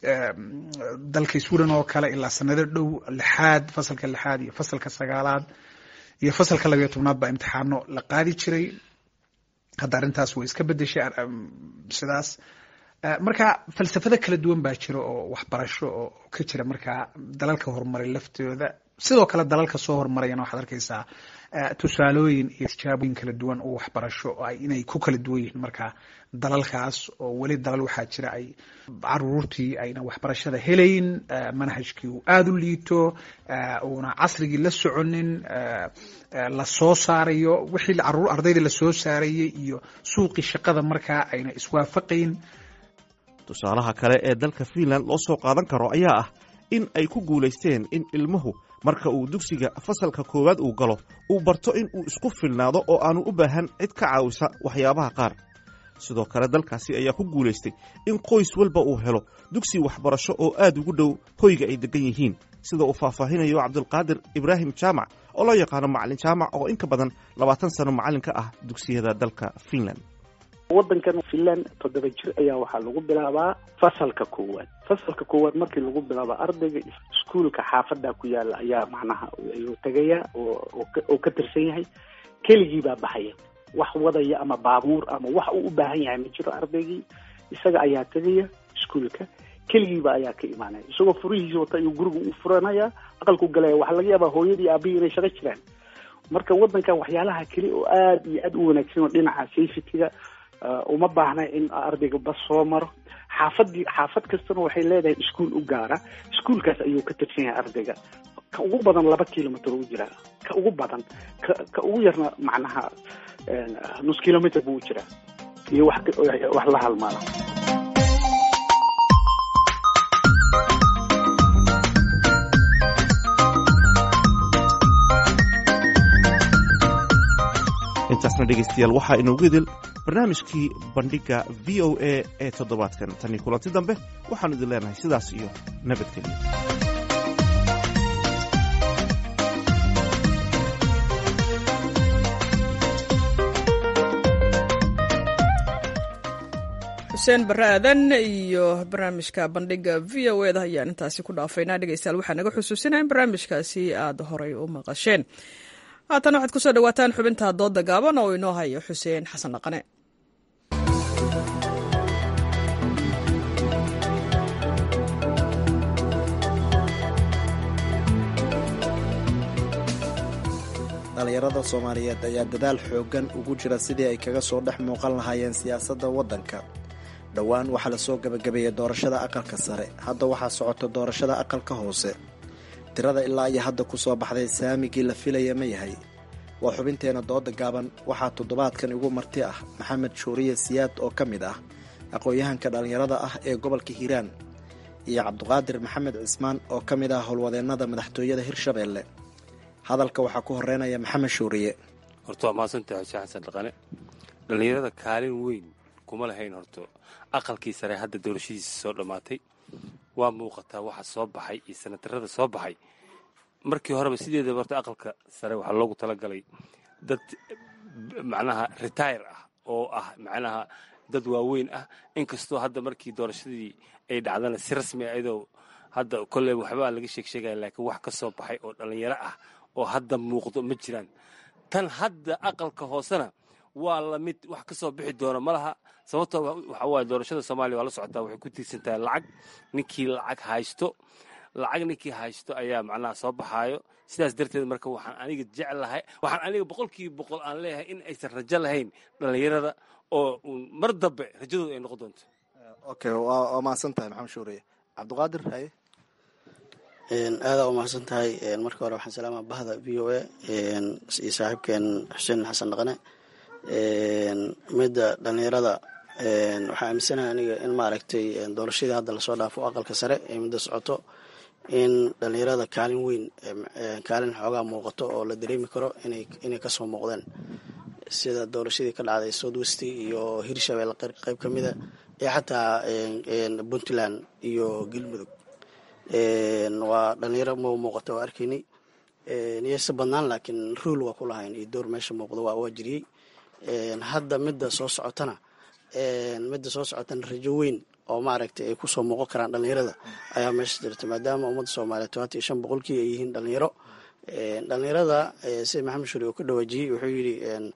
dalka sweden oo kale ilaa sanado dhow lixaad fasalka lixaad iyo fasalka sagaalaad iyo fasalka labayo tobnaad baa imtixaano la qaadi jiray hadda arrintaas way iska bedeshay sidaas marka falsafado kala duwan baa jira oo waxbarasho oo ka jira markaa dalalka horumaray laftooda sidoo kale dalalka soo horumarayana waxaad arkaysaa tusaalooyin iyo tijaabooyin kala duwan oo waxbarasho inay ku kala duwan yihiin markaa dalalkaas oo weli dalal waxaa jira ay caruurtii ayna waxbarashada helayn manhajkii uu aada u liito uuna casrigii la soconin la soo saarayo wixii ardaydii lasoo saarayay iyo suuqii shaqada markaa ayna iswaafaqayn tusaalaha kale ee dalka fiinland loo soo qaadan karo ayaa ah in ay ku guulaysteen in ilmuhu marka uu dugsiga fasalka koowaad uu galo uu barto in uu isku filnaado oo aanu u baahan cid ka caawisa waxyaabaha qaar sidoo kale dalkaasi ayaa ku guulaystay in qoys walba uu helo dugsi waxbarasho oo aad ugu dhow hoyga ay degan yihiin sida uu faahfaahinayo cabdulqaadir ibraahim jaamac oo loo yaqaano macalin jaamac oo in ka badan labaatan sano macallin ka ah dugsiyada dalka fiinland waddankan finland toddoba jir ayaa waxaa lagu bilaabaa fasalka koowaad fasalka koowaad markii lagu bilaabo ardayga iskuolka xaafada ku yaala ayaa macnaha ayuu tegaya oo ka tirsan yahay keligii baa baxaya wax wadaya ama baabuur ama wax uu u baahan yahay ma jiro ardaygii isaga ayaa tegaya iskuolka keligiiba ayaa ka imaanaya isagoo furihiisa wata ayuu guriga u furanaya aqalku galaya waxaa laga yaabaa hooyadii aabihii inay shaqo jiraan marka waddankan waxyaalaha keli oo aada iyo aada u wanaagsan oo dhinaca safetyga uma baahna in ardayga bas soo maro xaafadii xaafad kastana waxay leedahay iskuol u gaara iskuolkaas ayuu ka tirsan yahay ardayga ka ugu badan laba kilomitr u jiraa ka ugu badan ka ka ugu yarna macnaha nus kilomitr buu u jiraa iyo wax wax la halmaala intaasna dhegaystayaal waxaa inoogu idil barnaamijkii bandhigga v o a ee toddobaadkan tanii kulanti dambe waxaanu idin leenahay sidaas iyo nabadgelyo xuseen barre aadan iyo barnaamijka bandhiga v o eda ayaan intaasi ku dhaafaynaa dhegeystayaal waxaa naga xusuusinaya in barnaamijkaasi aada horay u maqasheen haatan waxaad kusoo dhawaataan xubinta dooda gaaban oo inoo hayo xuseen xasan dhaqane dhallinyarada soomaaliyeed ayaa dadaal xooggan ugu jira sidii ay kaga soo dhex muuqan lahaayeen siyaasadda waddanka dhowaan waxaa lasoo gebagabeeyey doorashada aqalka sare hadda waxaa socota doorashada aqalka hoose tirada ilaa iyo hadda ku soo baxday saamigii la filaya ma yahay waa xubinteena dooda gaaban waxaa toddobaadkan igu marti ah maxamed shuuriye siyaad oo ka mid ah aqoon-yahanka dhallinyarada ah ee gobolka hiiraan iyo cabduqaadir maxamed cismaan oo ka mid ah howlwadeennada madaxtooyada hirshabeelle hadalka waxaa ku horeynaya maxamed shuuriye horta waa mahadsantahay xuseen xasan dhaqane dhallinyarada kaalin weyn kuma lahayn horto aqalkii sare hadda doorashadiisa soo dhammaatay waa muuqataa waxa soo baxay iyo sanatarada soo baxay markii horeba sideedaba horta aqalka sare waxaa loogu talagalay dad macnaha retire ah oo ah macnaha dad waaweyn ah inkastoo hadda markii doorashadii ay dhacdana si rasmi a iyadoo hadda kolley waxbaa laga sheeg sheegaya laakiin wax ka soo baxay oo dhallinyaro ah oo hadda muuqdo ma jiraan tan hadda aqalka hoosena waa lamid wax ka soo bixi doona ma laha sababtoo waxa waaye doorashada soomaaliya waa la socotaa waxay ku tiirsan tahay lacag ninkii lacag haysto lacag ninkii haysto ayaa macnaha soo baxaayo sidaas darteed marka waxaan aniga jeclahay waxaan aniga boqolkiiba boqol aan leeyahay in aysan rajo lahayn dhallinyarada oo mar dambe rajadooda ay noqon doonto okay waa mahadsan tahay maxamed shuuriye cabdiqaadir haye aadaa u mahadsan tahay marka hore waxaan salaama bahda v o a iyo saaxiibkeen xuseen xasan dhaqane midda dhallinyarada waxaa aaminsanaha aniga in maaragtay doorashadii hadda lasoo dhaafo aqalka sare ee midda socoto in dhallinyarada kaalin weyn kaalin xoogaa muuqato oo la dareemi karo inay kasoo muuqdeen sida doorashadii ka dhacday south west iyo hirshabelle qeyb ka mida iyo xataa puntland iyo galmudug waa dhalinyaro ma muuqato waa arkaynay niyeyse badnaan laakiin ruol waa ku lahayn iyo door meesha muuqdo waa jiriyey hadda midda soo socotana midda soo socotana rajo weyn oo maaragtay ay kusoo muuqan karaan dhalinyarada ayaa meesha jirta maadaama ummadda soomaaliya tobanti iyo shan boqolkii ay yihiin dhalinyaro dhalinyarada sida maxamed shuri uu ka dhawaajiyey wuxuu yidhi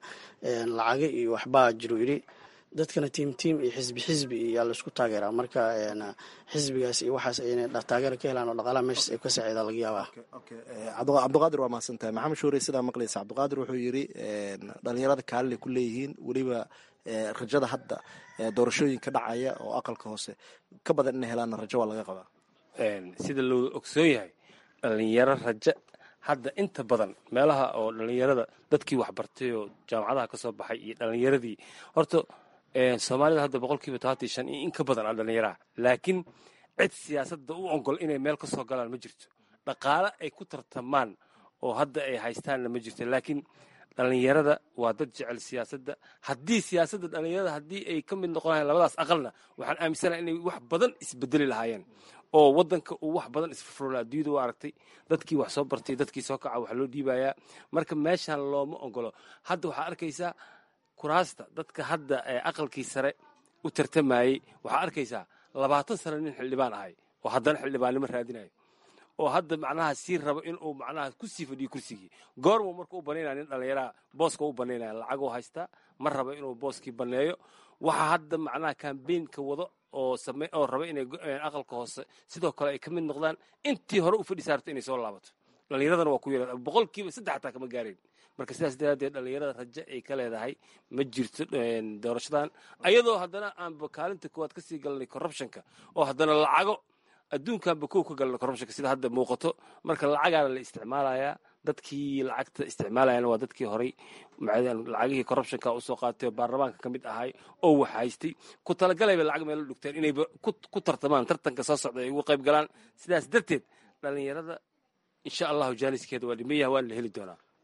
lacago iyo waxbaa jiru yidhi dadkana tiim tiim iyo xisbi xisbi iyaa laisku taageeraa marka xisbigaas iyo waxaas ayna taageero ka helaan oo dhaqaalaha meeshaas ay ka saaciidaan laga yaabaa cabdiqaadir waa mahadsan tahay maxamed shuure sidaa maqlaysa cabdiqaadir wuxuu yidhi dhalinyarada kaalin ay ku leeyihiin weliba rajada hadda doorashooyinka dhacaya oo aqalka hoose ka badan inay helaanna rajo waa laga qabaa sida loo ogsoon yahay dhalinyaro rajo hadda inta badan meelaha oo dhalinyarada dadkii waxbartay oo jaamacadaha ka soo baxay iyo dhalinyaradii horta soomaalida hadda boqolkiiba tobantii shan iyo in ka badan a dhalinyaraha laakiin cid siyaasadda u ogol inay meel ka soo galaan ma jirto dhaqaale ay ku tartamaan oo hadda ay haystaanna ma jirto laakiin dhalinyarada waa dad jecel siyaasadda haddii siyaasadda dhalinyarada haddii ay ka mid noqon lahayen labadaas aqalna waxaan aaminsanaha inay wax badan isbedeli lahaayeen oo wadanka uu wax badan isfurfurla adduunyada waa aragtay dadkii wax soo bartay dadkii soo kaca wax loo dhiibayaa marka meeshaan looma ogolo hadda waxaa arkaysaa kuraasta dadka hadda aqalkii sare u tartamayey waxaa arkaysaa labaatan sano nin xildhibaan ahay oo haddana xildhibaannimo raadinayo oo hadda macnaha sii rabo inuu macnaha kusii fadhiyo kursigii goormuu marka u banaynaya nin dhallinyaraha booska u banaynaya lacagoo haystaa ma raba inuu booskii baneeyo waxaa hadda macnaha kambeynka wado oo same oo raba inay aqalka hoose sidoo kale ay ka mid noqdaan intii hore u fadhi saarto inay soo laabato dhallinyaradana waa ku yara boqolkiiba saddex xataa kama gaareen marka sidaas daraaddeed dhallinyarada rajo ay ka leedahay ma jirto doorashadan ayadoo haddana aanba kaalinta koowaad kasii galnay corruptionka oo haddana lacago adduunkanba kow ka galna corruptionka sida hadda muuqato marka lacagaana la isticmaalayaa dadkii lacagta isticmaalayana waa dadkii horay lacagihii corruptionka usoo qaatay oo baarlamaanka ka mid ahay oo wax haystay ku talagalayba lacag meelo dhugteen inayba ku tartamaan tartanka soo socda ay uga qayb galaan sidaas darteed dhallinyarada insha allahu jaaniskeeda waa dhimayaha waana la heli doonaa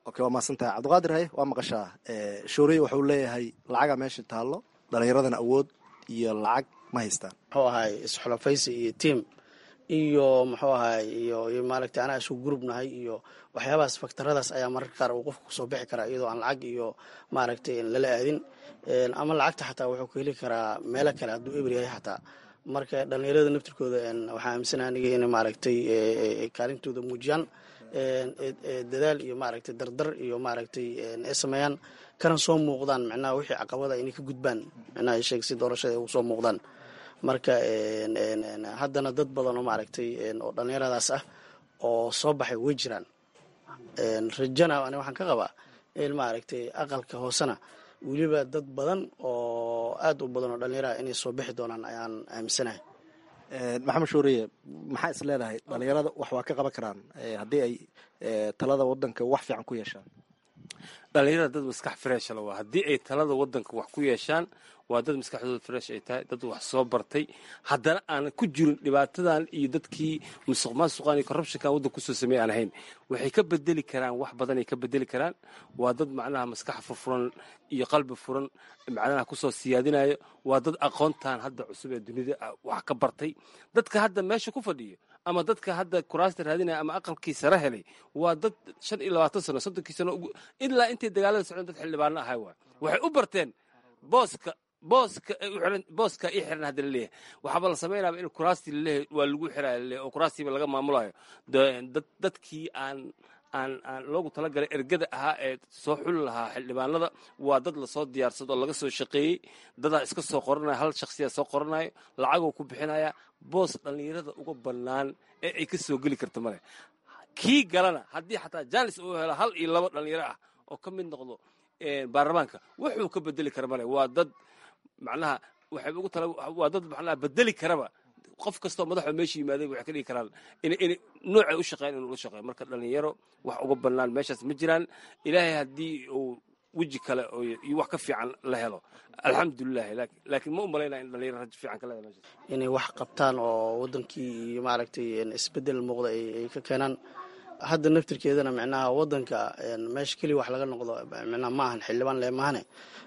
okay waa mahadsantahay cabdiqaadir haye waa maqashaa shooriye wuxuu leeyahay lacaga meesha taallo dhalinyaradana awood iyo lacag ma haystaan muxuu ahay isxulafaysi iyo tiam iyo muxuu ahay iyo iyo maaragtay anaa isku gurub nahay iyo waxyaabahaas faktaradaas ayaa mararka qaar uu qofka kusoo bixi karaa iyadoo aan lacag iyo maaragtay lala aadin ama lacagta xataa wuxuu ka heli karaa meelo kale hadduu eber yahay xataa marka dhalinyarada naftirkooda waxaa aaminsana aniga inay maaragtay kaalintooda muujiyaan dadaal iyo maaragtay dardar iyo maaragtay ay sameeyaan kana soo muuqdaan micnaha wixii caqabada inay ka gudbaan micnaha sheeg si doorashada ay ugu soo muuqdaan marka haddana dad badan oo maaragtay oo dhallinyaradaas ah oo soo baxay way jiraan rajana ani waxaan ka qabaa in maaragtay aqalka hoosena weliba dad badan oo aad u badan oo dhallinyaraha inay soo bixi doonaan ayaan aaminsanahay maxamed shuuriye maxaa is leedahay dhalinyarada wax waa ka qaban karaan haddii ay talada wadanka wax fiican ku yeeshaan dhalinyarada dad maskax fresh la waa haddii ay talada wadanka wax ku yeeshaan waa dad maskaxdooda fresh ay tahay dad wax soo bartay haddana aanan ku jirin dhibaatadan iyo dadkii musuq maasuqan iyo corruptionkan waddanka kusoo sameey aan ahayn waxay ka bedeli karaan wax badanay ka bedeli karaan waa dad macnaha maskax furfuran iyo qalbi furan macnaha kusoo siyaadinayo waa dad aqoontan hadda cusub ee dunida wax ka bartay dadka hadda meesha ku fadhiyo ama dadka hadda kuraasta raadinaya ama aqalkii sare helay waa dad shan iyo labaatan sano soddonkii sano ilaa intay dagaalada socdeen dad xildhibaano ahay waay waxay u barteen booska booska booska ii xiran hadda laleeyahay waxaaba la samaynaaba in kuraastii laleeyahay waa lagu xiraya laleeyahay oo kuraastiiba laga maamulayo dadkii aan aan aan loogu talagalay ergada ahaa ee soo xuli lahaa xildhibaanada waa dad lasoo diyaarsado oo laga soo shaqeeyey dadaa iska soo qoranaya hal shaksiyaa soo qoranayo lacagoo ku bixinaya boos dhallinyarada uga bannaan ee ay ka soo geli karta male kii galana haddii xataa jaalis uu helo hal iyo laba dhallinyaro ah oo ka mid noqdo baarlamaanka wuxuu ka bedeli kara male waa dad macnaha waxay ugu tala waa dad macnaha bedeli karaba qof kastoo madaxoo meesha yimaaday waxay ka dhigi karaan in in noocay u shaqeyn inuu la shaqeeyo marka dhalinyaro wax uga bannaan meeshaas ma jiraan ilaahay haddii uu weji kale iyo wax ka fiican la helo alxamdulilahi laakiin ma u malaynaya in dhalinyaro raj fiican ka leedahay meeshaas inay wax qabtaan oo wadankii iyo maaragtay isbedel muuqda ay ka keenaan hadda naftirkeedana micnaha wadanka meesha keliya wax laga noqdo micnaha ma ahan xildhibaan le maahane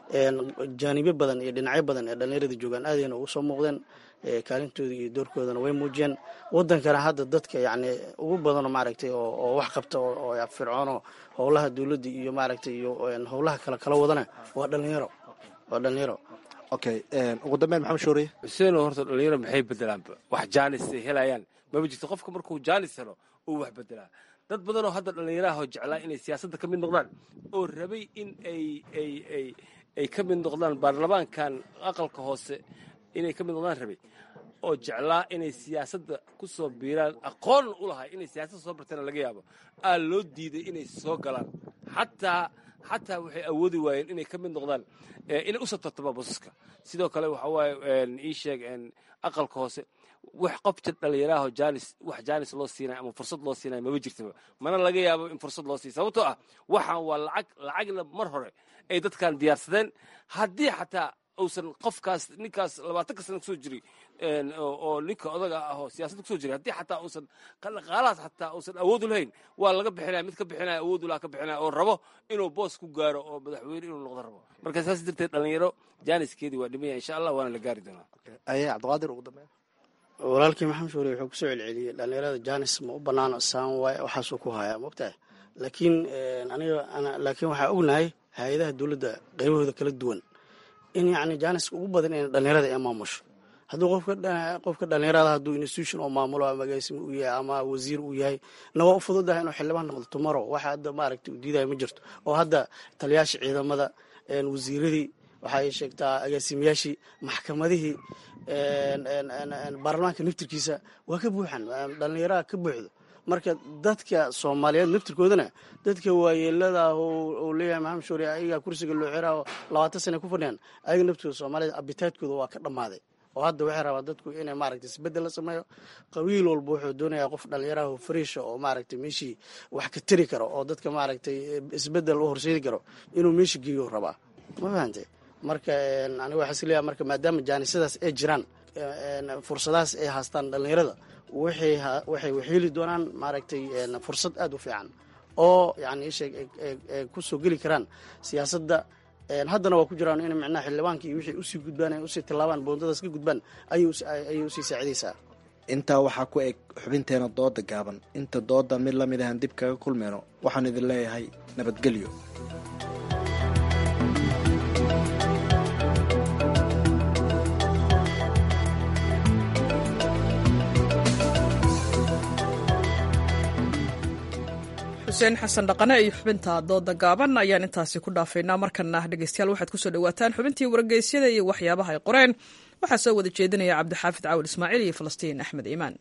jaanibo badan iyo dhinacyo badan ee dhallinyarada joogaan aadayna ugu soo muuqdeen kaalintooda iyo doorkoodana way muujiyeen wadankana hadda dadka yacni ugu badanoo maaragtay oo wax qabta oo fircoonoo howlaha dowladda iyo maaragtay iyo howlaha kale kala wadana waa dhalinyaro waa dhalinyaro okay ugu dambeyn maxamed shooriye xuseeno horta dhalinyaro maxay bedelaanba wax jaanis ay helayaan maba jirto qofka markuu jaanis helo uu wax bedelaa dad badanoo hadda dhallinyaraahoo jeclaa inay siyaasadda ka mid noqdaan oo rabay in ay ay ay ay ka mid noqdaan baarlamaankan aqalka hoose inay ka mid noqdaan rabay oo jeclaa inay siyaasadda ku soo biiraan aqoon u lahay inay siyaasadda soo barteena laga yaabo aa loo diiday inay soo galaan xataa xataa waxay awoodi waayeen inay ka mid noqdaan inay usoo tartama basaska sidoo kale waxa waaye ii sheeg aqalka hoose wax qofta dhallinyaraho jaanis wax jaanis loo siinay ama fursad loo siinay maba jirtaba mana laga yaabo in fursad loo siiy sababtoo ah waxaan waa lacag lacagna mar hore ay dadkan diyaarsadeen haddii xataa uusan qofkaas ninkaas labaatanka sana kusoo jiray oo ninka odaga ah oo siyaasadda kusoo jiray haddii xataa uusan dhaqaalahaas xataa uusan awood u lahayn waa laga bixinaya mid ka bixinaya awood ulaha ka bixinaya oo rabo inuu boos ku gaaro oo madaxweyne inuu noqdo rabo marka saas darteed dhalinyaro jaaniskeedii waa dhimaya insha allah waana la gaari doonaa aye cabdiqaadir ugu dambeyn walaalkii maxamed shuure wuxuu kusoo celceliyey dhalinyarada jaanis ma u banaano saan waay waxaasuu ku hayaa mogtahay laakiin aniga laakiin waxaa ognahay hay-adaha dowladda qaybahooda kala duwan in yacni jaaniska ugu badan in dhalinyarada ay maamusho hadduu qofka dhalinyarada hadduu institution oo maamulo ama agaasimo uu yahay ama wasiir uu yahay na waa u fududahay inuu xildhibaan noqdo tomorrow waxa hadda maaragtay uu diidayo ma jirto oo hadda taliyaasha ciidamada wasiiradii waxa ay sheegtaa agaasimayaashii maxkamadihii baarlamaanka naftirkiisa waa ka buuxan dhalinyaraha ka buuxdo marka dadka soomaaliyeed naftirkoodana dadka waayeelada oo leeyahay maxamed shuure ayagaa kursiga loo xiraa oo labaatan sana ku fadhiyaan ayaga naftirkooda soomaaliyed abitaadkooda waa ka dhammaaday oo hadda waxay rabaa dadku inay maaragtay isbedel la sameeyo qabiil walba wuxuu doonayaa qof dhalinyaraha fariisha oo maaragtay meeshii wax ka tari karo oo dadka maaragtay isbedel u horseedi karo inuu meesha geeyo rabaa ma fahante marka aniga waxaa is leeyahay marka maadaama jaanisadaas ay jiraan fursadahaas ay haastaan dhalinyarada waxay waxay heli doonaan maaragtay fursad aada u fiican oo yani isheeg kusoo geli karaan siyaasadda haddana waa ku jiraan in micnaha xildhibaanka iyo wixii usii gudbaan ay usii tillaabaan boondadaas ka gudbaan ayay usii saacidaysaa intaa waxaa ku eg xubinteena dooda gaaban inta dooda mid la mid ahan dib kaga kulmeyno waxaan idin leeyahay nabadgelyo xuseen xasan dhaqane iyo xubinta dooda gaaban ayaan intaasi ku dhaafaynaa markana dhegeystayaal waxaad kusoo dhawaataan xubintii wargeysyada iyo waxyaabaha ay qoreen waxaa soo wada jeedinaya cabdixaafid caawil ismaaciil iyo falastiin axmed iimaan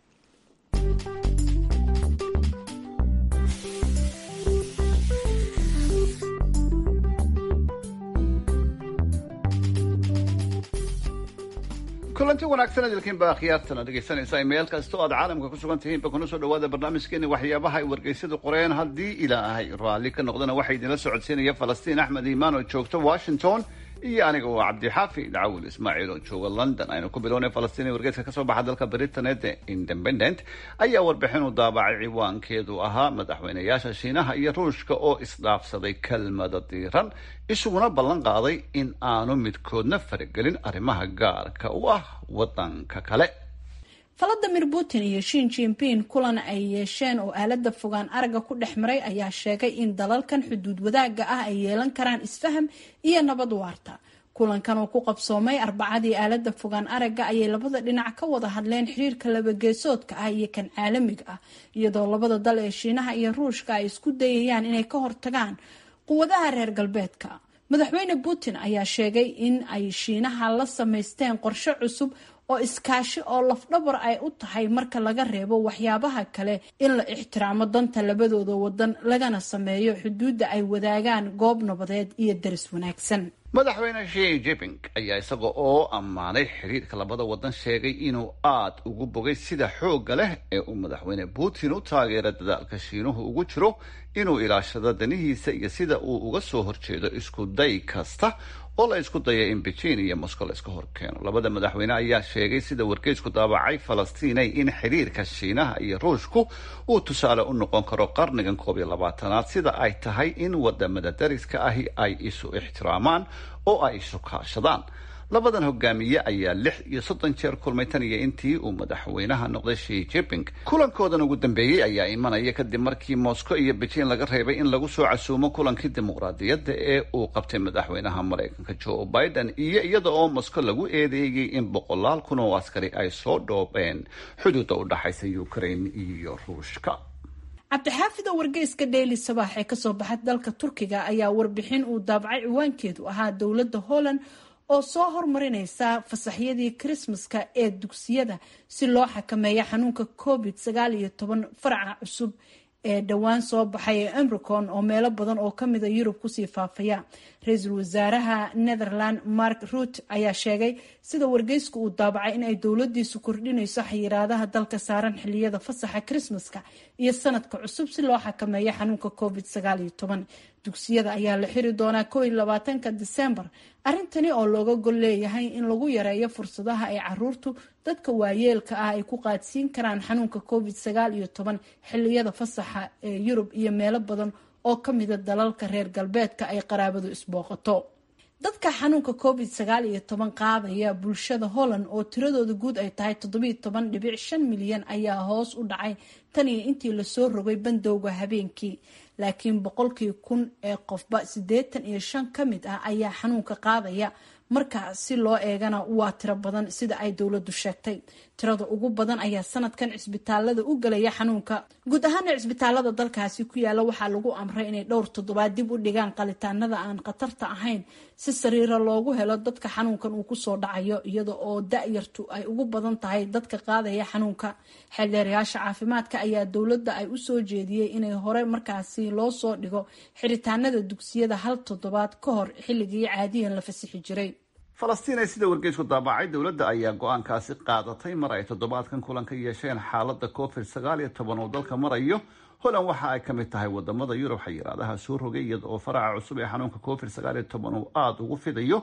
kulanti wanaagsan idilkiin baa khiyaartana dhegaysanaysaa meel kasta oo aad caalamka ku sugan tihiinba kuna soo dhawaada barnaamijkeeni waxyaabaha ay wargeysyadu qoreen haddii ilaahay raalli ka noqdana waxaa idinla socodsiinaya falastiin axmed iimaan oo joogta washington iyo aniga oo cabdixaafi dhacawil ismaaciil oo jooga london aynu ku bilownay falastiin ee wargeyska kasoo baxa dalka britanet ee independent ayaa warbixin u daabacay ciwaankeedu ahaa madaxweynayaasha shiinaha iyo ruushka oo isdhaafsaday kelmada diiran isuguna ballan qaaday in aanu midkoodna faragelin arrimaha gaarka u ah wadanka kale valadimir putin iyo shin jinping kulan ay yeesheen oo aalada fogaan aragga ku dhex maray ayaa sheegay in dalalkan xuduud wadaagga ah ay yeelan karaan isfaham iyo nabad waarta kulankan oo ku qabsoomay arbacadii aalada fogaan aragga ayay labada dhinac ka wada hadleen xiriirka labageesoodka ah iyo kan caalamiga ah iyadoo labada dal ee shiinaha iyo ruushka ay isku dayayaan inay ka hortagaan quwadaha reer galbeedka madaxweyne putin ayaa sheegay in ay shiinaha la samaysteen qorshe cusub oo iskaashi oo lafdhabar ay u tahay marka laga reebo waxyaabaha kale in la ixtiraamo danta labadooda wadan lagana sameeyo xuduudda ay wadaagaan goob nabadeed iyo daris wanaagsan madaxweyne shi jiping ayaa isaga oo ammaanay xiriirka labada wadan sheegay inuu aad ugu bogay sida xoogga leh ee uu madaxweyne putin u taageera dadaalka shiinuhu ugu jiro inuu ilaashado danihiisa iyo sida uu uga soo horjeedo isku day kasta oo la isku daya in beijing iyo moscow la iska horkeeno labada madaxweyne ayaa sheegay sida wargeysku daabacay falastiinay in xiriirka shiinaha iyo ruushku uu tusaale u noqon karo qarnigan koob iyo labaatanaad sida ay tahay in wadamada dariska ahi ay isu ixtiraamaan oo ay isu kaashadaan labadan hogaamiye ayaa lix iyo soddon jeer kulmay tan iyo intii uu madaxweynaha noqday shi jiping kulankoodan ugu dambeeyey ayaa imanaya kadib markii moscow iyo beijing laga reebay in lagu soo casuumo kulankii dimuqraadiyadda ee uu qabtay madaxweynaha maraykanka joe biden iyo iyada oo moscow lagu eedeeyey in boqolaal kun oo askari ay soo dhoobeen xuduudda u dhaxaysa ukraine iyo ruushka cabdixaafida wargeyska daily sabaax ee kasoo baxa dalka turkiga ayaa warbixin uu daabacay ciwaankeedu ahaa dowladda holland oo soo hormarineysa fasaxyadii krismaska ee dugsiyada si loo xakameeyo xanuunka covid sagaal iyo toban faraca cusub ee dhowaan soo baxay ee emricon oo meelo badan oo kamida yurub kusii faafaya ra-iisul wasaaraha netherland mark rut ayaa sheegay sida wargeysku uu daabacay in ay dowladiisu kordhinayso xayiraadaha dalka saaran xiliyada fasaxa krismaska iyo sanadka cusub si loo xakameeyo xanuunka covid sagaal iyo toban dugsiyada ayaa la xiri doonaa ko iyo labaatanka disembar arrintani oo looga gol leeyahay in lagu yareeyo fursadaha ay caruurtu dadka waayeelka ah ay ku qaadsiin karaan xanuunka covid sagaal iyo toban xiliyada fasaxa ee yurub iyo meelo badan oo kamida dalalka reer galbeedka ay qaraabadu isbooqato dadka xanuunka covid sagaal iyo toban qaadaya bulshada holland oo tiradooda guud ay tahay toddobiyo toban dhibic shan milyan ayaa hoos u dhacay tan iyo intii lasoo rogay bandowga habeenkii laakiin boqolkii kun ee qofba siddeetan iyo shan ka mid ah ayaa xanuunka qaadaya marka si loo eegana waa tiro badan sida ay dowladdu sheegtay tirada ugu badan ayaa sanadkan cisbitaalada u galaya xanuunka guud ahaana cisbitaalada dalkaasi ku yaala waxaa lagu amray inay dhowr toddobaad dib u dhigaan qalitaanada aan khatarta ahayn si sariiro loogu helo dadka xanuunkan uu kusoo dhacayo iyada oo da-yartu ay ugu badan tahay dadka qaadaya xanuunka xeeldheerayaasha caafimaadka ayaa dowladda ay usoo jeediyey inay hore markaasi loo soo dhigo xiritaanada dugsiyada hal toddobaad ka hor xilligii caadiyan la fasixi jiray falastiin ay sida wargeysku daabacay dowladda ayaa go-aankaasi qaadatay mar ay toddobaadkan kulan ka yeesheen xaaladda covid sagaal iyo toban uu dalka marayo holland waxa ay ka mid tahay wadamada yurub xayiraadaha soo rogay iyada oo faraca cusub ee xanuunka covid sagaal iyo toban uu aada ugu fidayo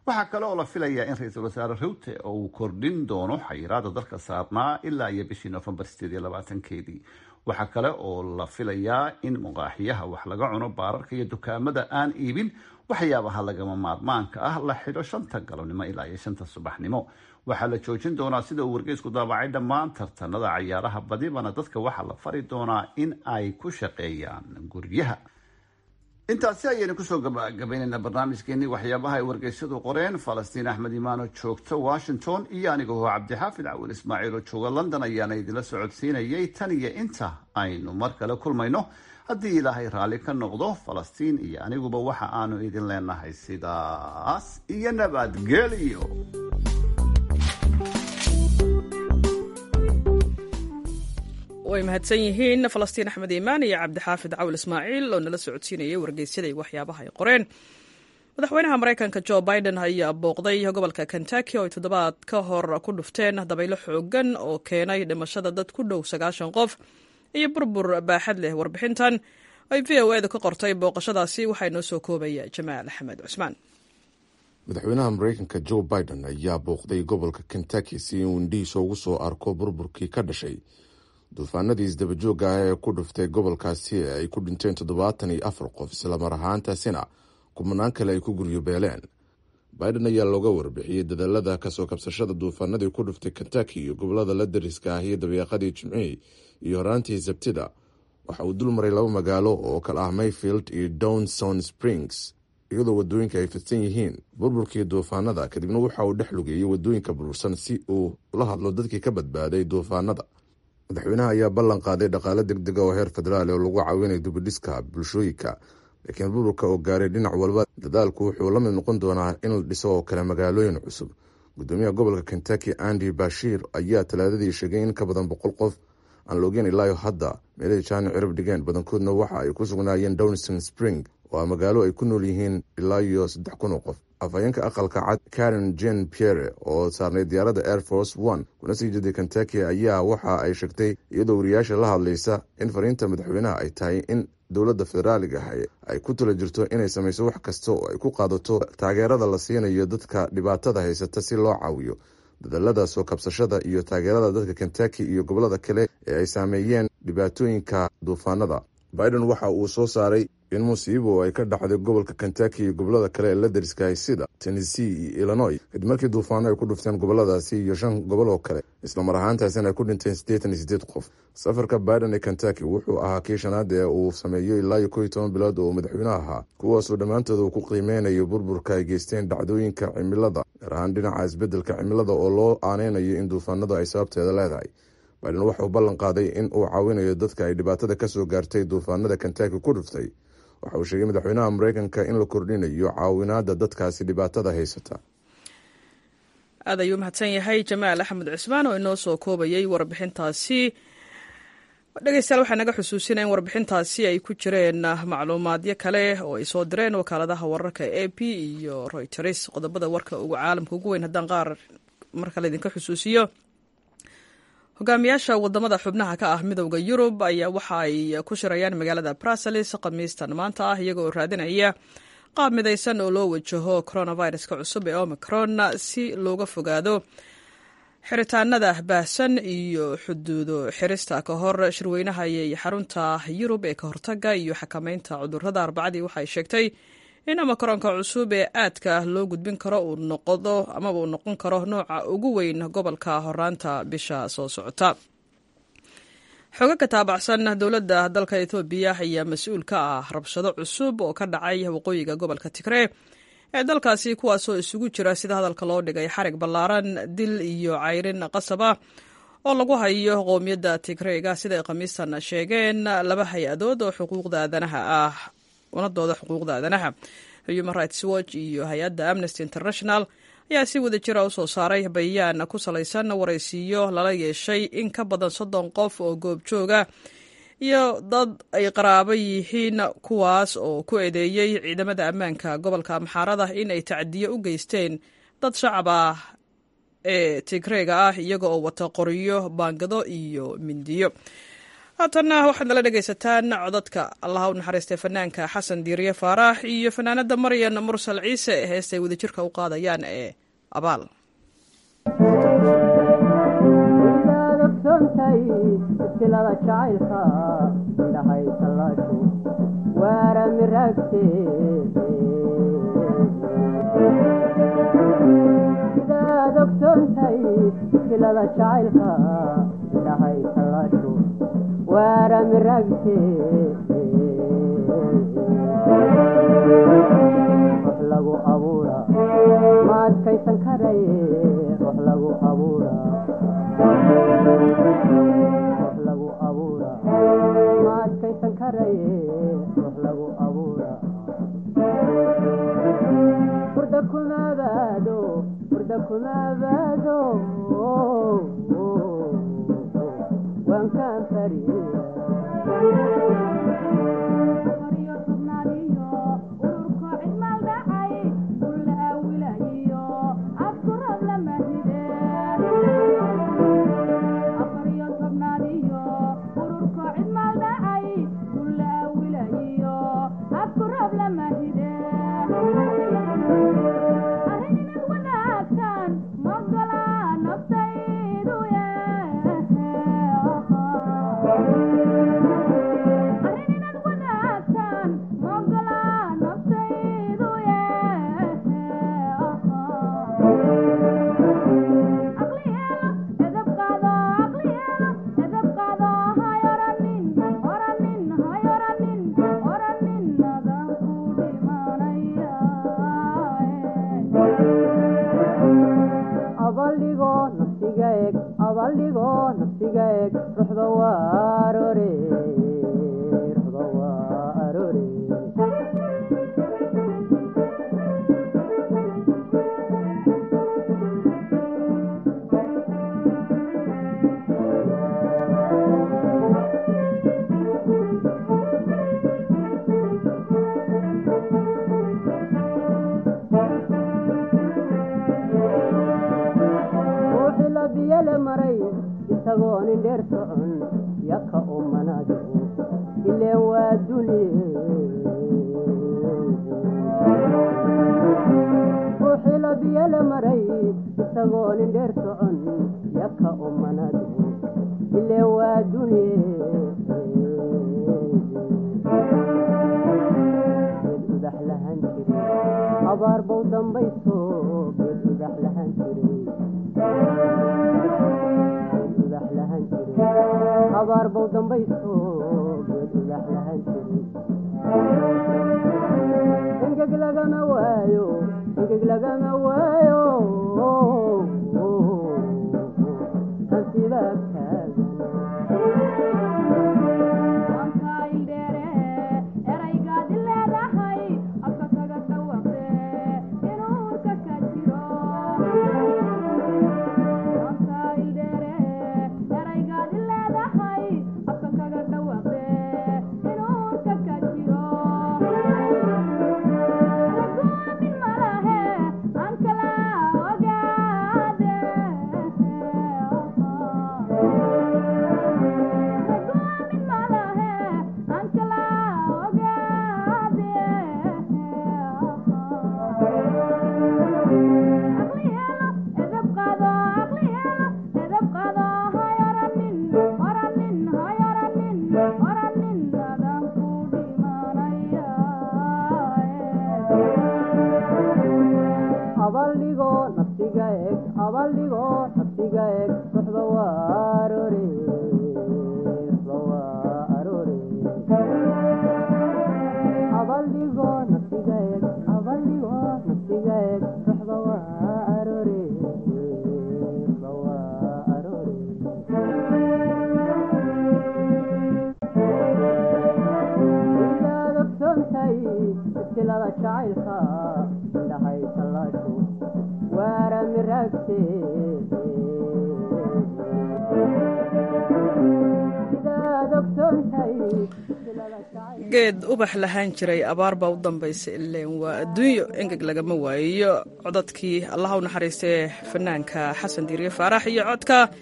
waxaa kale oo la filayaa in ra-iisul wasaare ruute oo uu kordhin doono xayiraada dalka saarnaa ilaa iyo bishii noofembar sideed iyo labaatankeedii waxaa kale oo la filayaa in muqaaxiyaha wax laga cuno baararka iyo dukaamada aan iibin waxyaabaha lagama maarmaanka ah la xidho shanta galabnimo ilaa iyo shanta subaxnimo waxaa la joojin doonaa sida uu wargeysku daabacay dhammaan tartanada cayaaraha badibana dadka waxaa la fari doonaa in ay ku shaqeeyaan guryaha intaasi ayaynu kusoo gabagabaynaynaa barnaamijkeenii waxyaabaha ay wargeysyadu qoreen falastiin axmed imaano joogta washington iyo anigoo cabdixaafid cawil ismaaciil oo jooga london ayaana idinla socodsiinayay tan iyo inta aynu mar kale kulmayno haddii ilaahay raalli ka noqdo falastiin iyo aniguba waxa aanu idin leenahay sidaas iyo nabadgelyo way mahadsan yihiin falastiin axmed iimaan iyo cabdixaafid cawl ismaaciil oo nala socodsiinayay wargeysyada iyo waxyaabaha ay qoreen madaxweynaha maraykanka jo biden ayaa booqday gobolka kentucky oo ay toddobaad ka hor ku dhufteen dabaylo xoogan oo keenay dhimashada dad ku dhow sagaashan qof iyo burbur baaxad leh warbixintan ay v o edu ka qortay booqashadaasi waxaa inoo soo koobaya jamaal axmed cusmaan madaxweynaha maraykanka jo biden ayaa booqday gobolka kentucky si uu indhihiisa ugu soo arko burburkii ka dhashay duufaanadii isdabajooga ah ee ku dhuftay gobolkaasi ee ay ku dhinteen toddobaatan iyo afar qof islamar ahaantaasina kumanaan kale ay ku guryo beeleen biden ayaa looga warbixiyey dadaalada kasoo kabsashada duufaanadii ku dhuftay kentucky iyo gobolada la dariska ah iyo dabeeqadii jimcihii iyo horaantii sabtida waxa uu dul maray laba magaalo oo kale ah mayfield iyo downson springs iyadoo wadooyinka ay fidsan yihiin burburkii duufaanada kadibna waxa uu dhex lugeeyey wadooyinka burbursan si uu ula hadlo dadkii ka badbaaday duufaanada madaxweynaha ayaa ballan qaaday dhaqaale degdega oo heer federaal oo lagu caawinayo dibidhiska bulshooyinka laakiin burburka oo gaaray dhinac walba dadaalku wuxuu la mid noqon doonaa in la dhiso oo kale magaalooyin cusub gudoomiyaha gobolka kentucky andy bashiir ayaa talaadadii sheegay in ka badan boqol qof aan loogeen ilaayo hadda meelay jaani cirib dhigeen badankoodna waxa ay ku sugnaayeen downson spring oo a magaalo ay ku nool yihiin ilaa iyo saddex kun oo qof afhayeenka aqalka cad karen jen pierre oo saarnay diyaaradda air force one kuna sii jeeday kentucky ayaa waxa ay sheegtay iyadoo wariyaasha la hadlaysa in fariinta madaxweynaha ay tahay in dowladda federaaliga ah ay ku tala jirto inay samayso wax kasta oo ay ku qaadato taageerada la siinayo dadka dhibaatada haysata si loo caawiyo dadaalada soo kabsashada iyo taageerada dadka kentucky iyo gobolada kale ee ay saameeyeen dhibaatooyinka duufaanada biden waxa uu soo saaray in musiibo ay ka dhacday gobolka kentucky iyo gobolada kale ee la dariskahay sida tennessee iyo illinois kadib markii duufaano ay ku dhufteen goboladaasi iyo shan gobol oo kale islamar ahaantaasina ay ku dhinteen siddeetan iyo siddeed qof safarka biden ee kentucky wuxuu ahaa kii shanaad ee uu sameeyo ilaa iyo kow iyo toban bilood oo madaxweyne ahaa kuwaasoo dhammaantood uu ku qiimeynayo burburka ay geysteen dhacdooyinka cimilada gaar ahaan dhinaca isbeddelka cimilada oo loo aaneynayo in duufaanadu ay sababteeda leedahay biden waxauu ballan qaaday in uu caawinayo dadka ay dhibaatada kasoo gaartay duufaanada kentucky ku dhuftay waxa uu sheegay madaxweynaha mareykanka in la kordhinayo caawinaada dadkaasi dhibaatada haysata aad ayuu mahadsan yahay jamaal axmed cismaan oo inoo soo koobayay warbixintaasi dhegeystayaal waxaa naga xusuusina in warbixintaasi ay ku jireen macluumaadyo kale oo ay soo direen wakaaladaha wararka a p iyo royters qodobada warka ugu caalamka ugu weyn haddaan qaar mar kale idinka xusuusiyo hogaamiyaasha wadamada xubnaha ka ah midowda yurub ayaa waxa ay ku shirayaan magaalada bruseles khamiistan maanta ah iyagoo raadinaya qaab midaysan oo loo wajaho coronaviruska cusub ee omicron si looga fogaado xiritaanada baahsan iyo xuduudo xirista ka hor shirweynaha iyo xarunta yurub ee ka hortaga iyo xakameynta cudurada arbacadii waxay sheegtay in omicronka cusub ee aadka loo gudbin karo uu noqdo amaba uu noqon karo nooca ugu weyn gobolka horaanta bisha soo socota xooga ka taabacsan dowladda dalka ethoobiya ayaa mas-uul ka ah rabshado cusub oo ka dhacay waqooyiga gobolka tigree ee dalkaasi kuwaasoo isugu jira sida hadalka loo dhigay xarig ballaaran dil iyo cayrin qasab ah oo lagu hayo qowmiyadda tigreega sida ay khamiistan sheegeen laba hay-adood oo xuquuqda aadanaha ah unadooda xuquuqda aadanaha human rights watch iyo hay-adda amnesty international ayaa si wada jira u soo saaray bayaan ku salaysan waraysiiyo lala yeeshay in ka badan soddon qof oo goobjooga iyo dad ay qaraabo yihiin kuwaas oo ku eedeeyey ciidamada ammaanka gobolka amxaarada in ay tacdiyo u geysteen dad shacab ah ee tigreega ah iyaga oo wata qoriyo baangado iyo mindiyo haatanna waxaad nala dhegaysataan codadka allaha u naxariistay fanaanka xasan diiriye faarax iyo fanaanada maryan mursal ciise ee heestay wadajirka u qaadayaan ee abaal silada jacaylka indhahay tallaashu waara miragteesidaad ogsoontahay silada jacaylka indhahay tallaashu waara miragteesi rux lagu abuura ma adkaysan karay rux lagu abuura rux lagu abuura ma adkaysan karaye rux lagu abuura hurda kuma abaado hurda kuma abaado waan kaan fariya geed ubax lahaan jiray abaar baa u dambaysa ileen waa adduunyo engeg lagama waayiyo codadkii allaha u naxariistee fanaanka xasan diiriye faarax iyo codka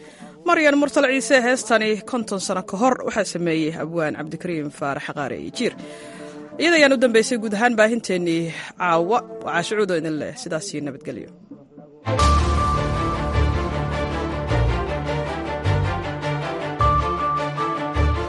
maryan mursal ciise heestani konton sano ka hor waxaa sameeyey abwaan cabdikariim faarax qaare iyo jiir iyada ayaan u dambeysay guud ahaan baahinteennii caawa waxaa shucuudo idin leh sidaasii nabadgelyo